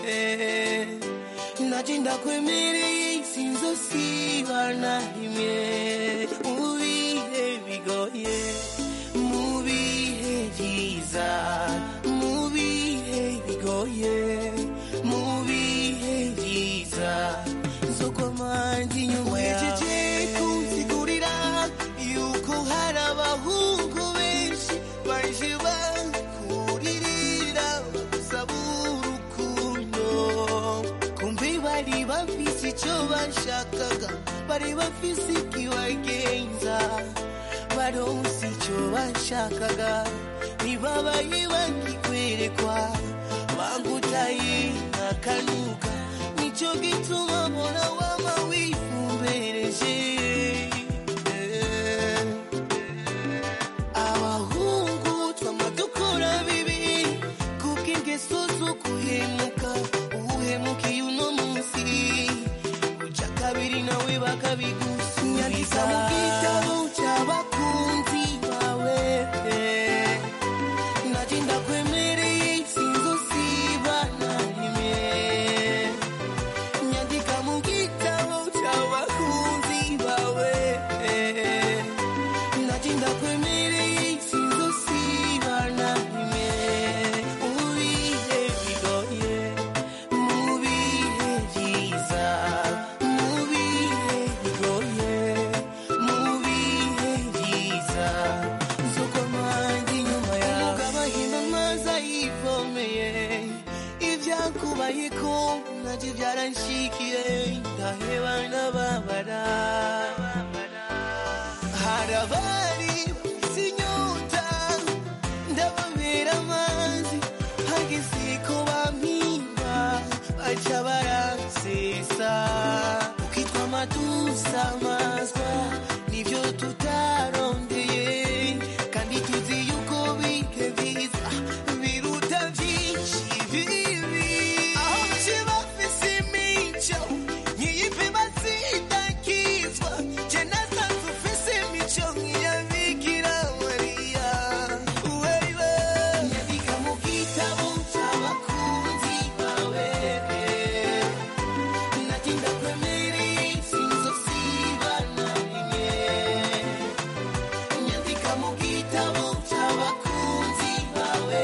Speaker 9: naje ndakwemereye sinzosiba na rimwe mu bihe bigoye mu bihe byiza mu bihe bigoye mu bihe byiza nzokomanje inyuma yawe kunsigurira yuko hari abahungu benshi baje bakuririra bagusaba urukundo kumbe bari bafise icyo bashakaga bari bafise ikibagenza baronse icyo bashakaga ntibabaye bakikwerekwa bagutaye akanuka nicyo gituma mbona wama wifumbereje abahungu twama dukora bibi kubw'ingeso zo guhemuka uhemukiye uno munsi uja kabiri nawe bakabigusubiza mu gitabo cy'abakunzi bawe naje ndakwemereye sinzosiba na rimwe nyandika mu gitabo cy'abakunzi bawe naje ndakwemereye sinzosiba na rimwe mu bihe bigoye mu bihe byiza mu bihe bigoye mu bihe byiza nzokomanga inyuma yawe umugabo ahimba amazi ayivomeye ibyakubayeko nabyo byaranshikiye ndaheba ndababara hari abari bafite inyota ndababera amazi hageze ko bampimba baca baransesa ukitwa amatusa amazwa nibyo tutarondeye kandi tuzi yuko bike byiza biruta byinshi bibi aho baje bafise imico nkiyipe bazidakizwa je nasanze ufise imico nk'iya bikira mariya wewe nyandika mu gitabo cy'abakunzi bawe natinda kwemereye sinzosiba na rimwe nyandika mu gitabo cy'abakunzi bawe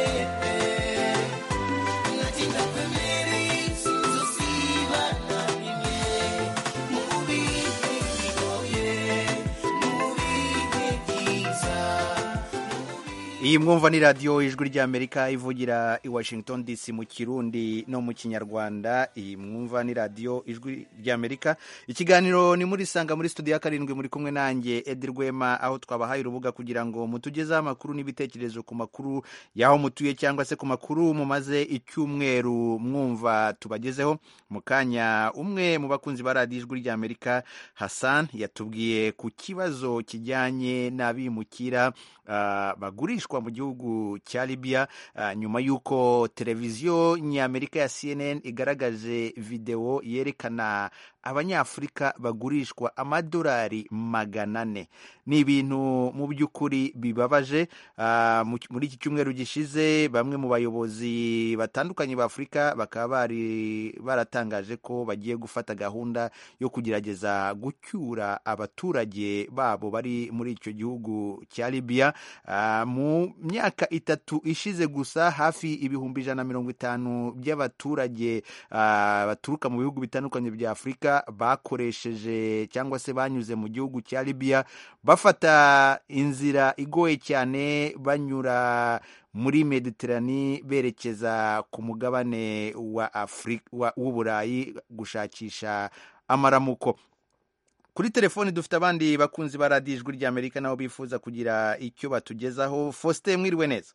Speaker 9: natinda kwemereye sinzosiba na rimwe mu bihe bigoye mu bihe byiza
Speaker 1: iyi mwumva ni radiyo ijwi ry'amerika ivugira i washington dc mu kirundi no mu kinyarwanda iyi mwumva ni radiyo ijwi ry'amerika ikiganiro ni muri sanga muri studio ya karindwi muri kumwe nanjye edi rwema aho twabahaye urubuga kugira ngo mutugezeho amakuru n'ibitekerezo ku makuru y'aho mutuye cyangwa se ku makuru mumaze icyumweru mwumva tubagezeho mu kanya umwe mu bakunzi ba radiyo ijwi ry'amerika hassan yatubwiye ku kibazo kijyanye n'abimukira ah, bagurishwa mu gihugu cya libya ah, nyuma y'uko televiziyo nyamerika ya cnn igaragaje videwo yerekana abanyafurika bagurishwa amadolari magana ane ni ibintu mu by'ukuri bibabaje Ah, mu- muri iki cyumweru gishize bamwe mu bayobozi batandukanye ba afurika bakaba bari baratangaje ko bagiye gufata gahunda yo kugerageza gucyura abaturage babo bari muri icyo gihugu cya libya Ah, mu myaka itatu ishize gusa hafi ibihumbi ijana na mirongo itanu by'abaturage ah, baturuka mu bihugu bitandukanye bya afurika bakoresheje cyangwa se banyuze mu gihugu cya libya bafata inzira igoye cyane banyura muri mediterani berekeza ku mugabane wa afurika wa- w'uburayi gushakisha amaramuko kuri telefoni dufite abandi bakunzi ba radiyo ijwi ry'amerika nabo bifuza kugira icyo batugezaho faustin mwiriwe neza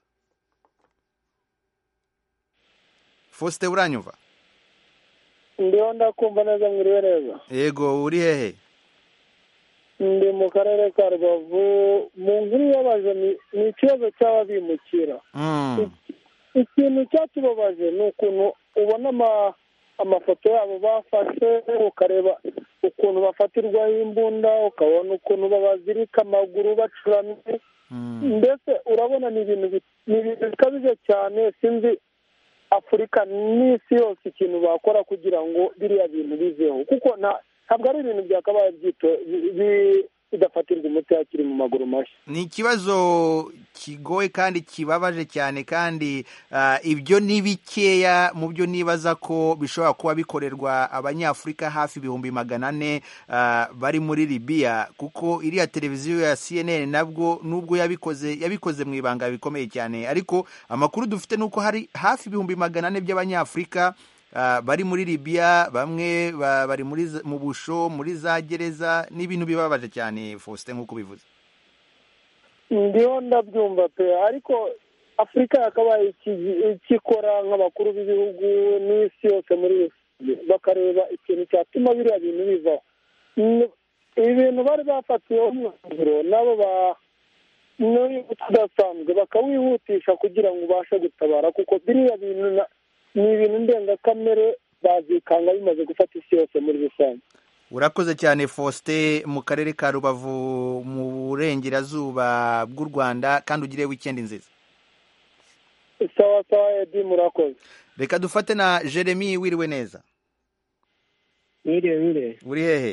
Speaker 1: faustin uranyumva
Speaker 6: ndiho ndakumva neza mwiriwe neza
Speaker 1: yego uri hehe
Speaker 6: ndi mu karere ka rubavu mu nkuru ibabaje ni- ni ikibazo cy'ababimukira
Speaker 1: Mm.
Speaker 6: ikintu cyatubabaje ni ukuntu ubona ama- amafoto yabo bafashe ukareba ukuntu bafatirwaho imbunda ukabona ukuntu babazirika amaguru bacuramye mbese urabona ni ibintu bi- ni ibintu bikabije cyane sinzi afurika n'isi yose ikintu bakora kugira ngo biriya bintu biveho kuko nta- ntabwo ari ibintu byakabaye byito- bi- bi- bidafatirwa umuti hakiri mu maguru mashya
Speaker 1: ni ikibazo kigoye kandi kibabaje cyane kandi ah, ibyo ni bikeya mu byo nibaza ko bishobora kuba bikorerwa abanyafurika hafi ibihumbi magana ane ah, bari muri libiya kuko iriya televiziyo ya cnn nabwo nubwo yabikoze yabikoze mu ibanga bikomeye cyane ariko amakuru dufite ni uko hari hafi ibihumbi magana ane by'abanyafurika ah, bari muri libiya bamwe ba- bari muri za- mu busho muri za gereza ni ibintu bibabaje cyane faustin nk'uko bivuze
Speaker 6: ndiho ndabyumva pe ariko afurika yakabaye iki- ikikora nk'abakuru b'ibihugu n'isi yose muri rusange bakareba ikintu cyatuma biriya bintu bivaho N- ibintu bari bafatiyeho umwanzuro nabo ba n'uyu tudasanzwe bakawihutisha kugira ngo ubashe gutabara kuko biriya bintu na- ni ibintu ndengakamere bazikanga bimaze gufata isi yose muri rusange
Speaker 1: urakoze cyane faustin mu karere ka rubavu mu burengerazuba bw'u rwanda kandi ugire wikendi nziza
Speaker 11: sawa sawa edi murakoze
Speaker 1: reka dufate na jeremy wiriwe neza
Speaker 12: mwiriwe mwiriwe
Speaker 1: uri hehe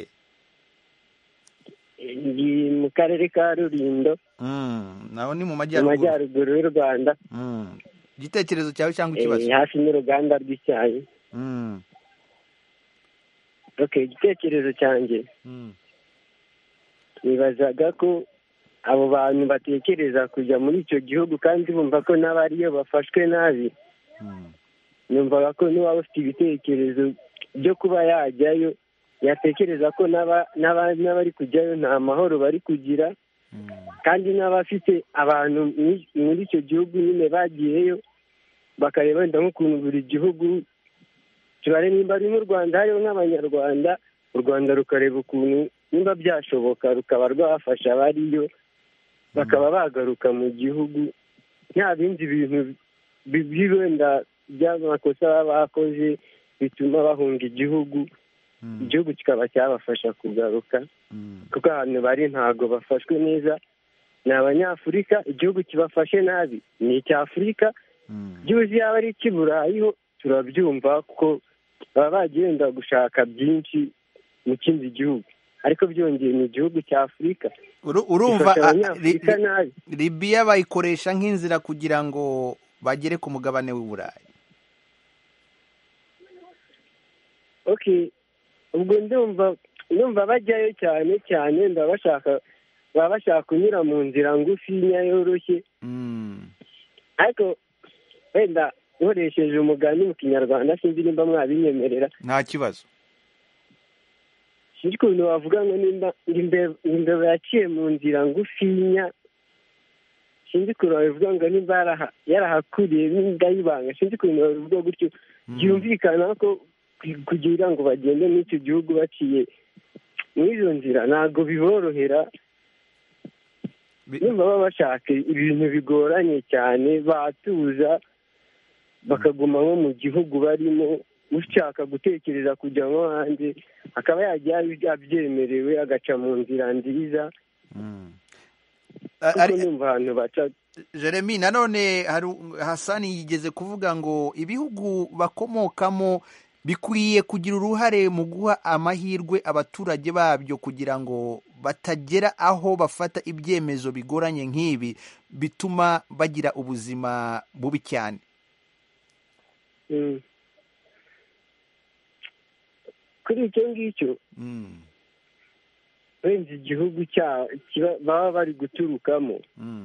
Speaker 12: ndi mu karere ka rulindo
Speaker 1: Mm, naho ni mu
Speaker 12: mu
Speaker 1: majyaruguru
Speaker 12: majyaruguru y'u rwanda
Speaker 1: Mm. igitekerezo cyawe cyangwa
Speaker 12: eh,
Speaker 1: ikibazo
Speaker 12: hafi n'uruganda rw'icyayi
Speaker 1: Mm,
Speaker 12: okay igitekerezo cyanjye
Speaker 1: mm,
Speaker 12: nibazaga ko abo bantu batekereza kujya muri icyo gihugu kandi bumva ko n'abariyo bafashwe nabi numvaga ko n'uwaba ufite ibitekerezo byo kuba yajyayo yatekereza ko n'aba- n'aba- n'abari kujyayo nta mahoro bari kugira kandi n'abafite abantu muri- muri icyo gihugu nyine bagiyeyo bakareba wenda nk'ukuntu buri gihugu tubare nimba ari nk'u rwanda hariho nk'abanyarwanda u rwanda rukareba ukuntu nimba byashoboka rukaba rwafasha abariyo bakaba bagaruka mu gihugu nta bindi bintu bi- bi- wenda by'amakosa baba bakoze bituma bahunga igihugu igihugu kikaba cyabafasha kugaruka kuko ahantu bari ntabwo bafashwe neza ni abanyafurika igihugu kibafashe nabi ni icya afurika byuzi yaba ari icy'iburayi ho turabyumva kuko baba bagiye wenda gushaka byinshi mu kindi gihugu ariko byongeye ni igihugu cya afurika
Speaker 1: Uru- urumva
Speaker 12: Bifasha
Speaker 1: ah,
Speaker 12: abanyafurika
Speaker 1: Li-
Speaker 12: nabi
Speaker 1: libiya bayikoresha nk'inzira kugira ngo bagere ku mugabane w'i burayi
Speaker 12: okay ubwo ndumva ndumva bajyayo cyane cyane ndaba bashaka baba bashaka kunyura mu nzira ngufinya yoroshye ariko wenda nkoresheje umugani mu kinyarwanda sinzi nimba mwabinyemerera
Speaker 1: nta kibazo
Speaker 12: sinzi ukuntu wavuga ngo nimba ngo imbe- ngo imbeba yaciye mu nzira ngufinya sinzi ukuntu wabivuga ngo nimba yaraha- yarahakuriye n'imbwa y'ibanga sinzi ukuntu wabivuga gutyo byumvikana ko ku- kugira ngo bagende muri icyo gihugu baciye muri izo nzira ntabwo biborohera nimba baba bashaka ibintu bigoranye cyane batuza bakaguma nko mu gihugu barimo ushaka gutekereza kujya nko hanze akaba yajya abyemerewe agaca mu nzira nziza kuko numva ahantu baca
Speaker 1: jeremy nanone hari hasani yigeze kuvuga ngo ibihugu bakomokamo bikwiye kugira uruhare mu guha amahirwe abaturage babyo kugira ngo batagera aho bafata ibyemezo bigoranye nk'ibi bituma bagira ubuzima bubi cyane
Speaker 12: Mm. kuri icyo ngicyo wenda igihugu cya kiba- baba bari guturukamo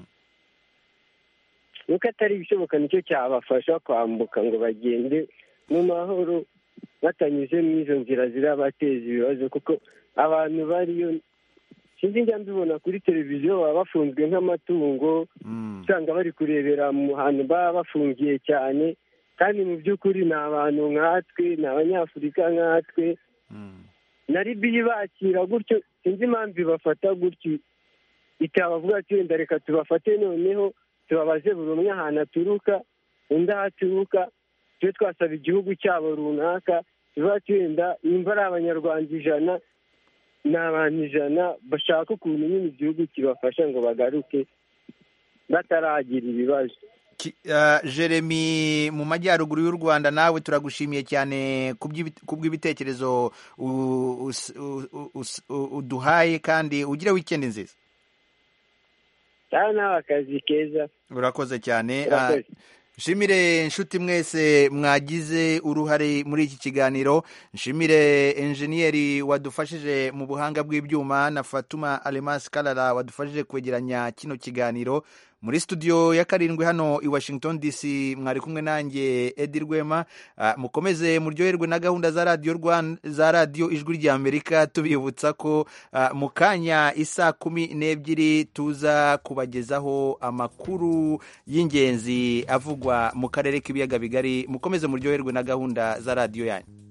Speaker 12: nuko atari ibishoboka nicyo cyabafasha kwambuka ngo bagende mu mahoro batanyuze mu izo nzira zirabateza ibibazo kuko abantu bariyo sinzi njya mbibona kuri televiziyo baba bafunzwe nk'amatungo usanga bari kurebera mu hantu baba bafungiye cyane kandi mu by'ukuri ni abantu nkatwe ni abanyafurika nkatwe na libiya ibakira gutyo sinzi impamvu ibafata gutyo itabavuga ati wenda reka tubafate noneho tubabaze buri umwe ahantu aturuka undi aho aturuka tube twasaba igihugu cyabo runaka tuba ati wenda nimba ari abanyarwanda ijana ni abantu ijana bashaka ukuntu nyine igihugu kibafasha ngo bagaruke bataragira ibibazo
Speaker 1: Ki- ah, jeremy mu majyaruguru y'u rwanda nawe turagushimiye cyane ku by'ibi- ku bw'ibitekerezo u- us- u- u- us- u- uduhaye kandi ugire wikendi nziza
Speaker 12: cyangwa nawe akazi keza
Speaker 1: urakoze cyane
Speaker 12: Urakoze.
Speaker 1: Ah, nshimire inshuti mwese mwagize uruhare muri iki kiganiro nshimire enjeniyeri wadufashije mu buhanga bw'ibyuma na fatuma alemasi karara wadufashije kwegeranya kino kiganiro muri studio ya karindwi hano i washington dc mwari kumwe nanjye edi rwema Ah, mukomeze muryoherwe na gahunda za radiyo Rwan- za radiyo ijwi rya amerika tubibutsa ko ah, mu kanya isa kumi n'ebyiri tuza kubagezaho amakuru y'ingenzi avugwa mu karere k'ibiyaga bigari mukomeze muryoherwe na gahunda za radiyo yanyu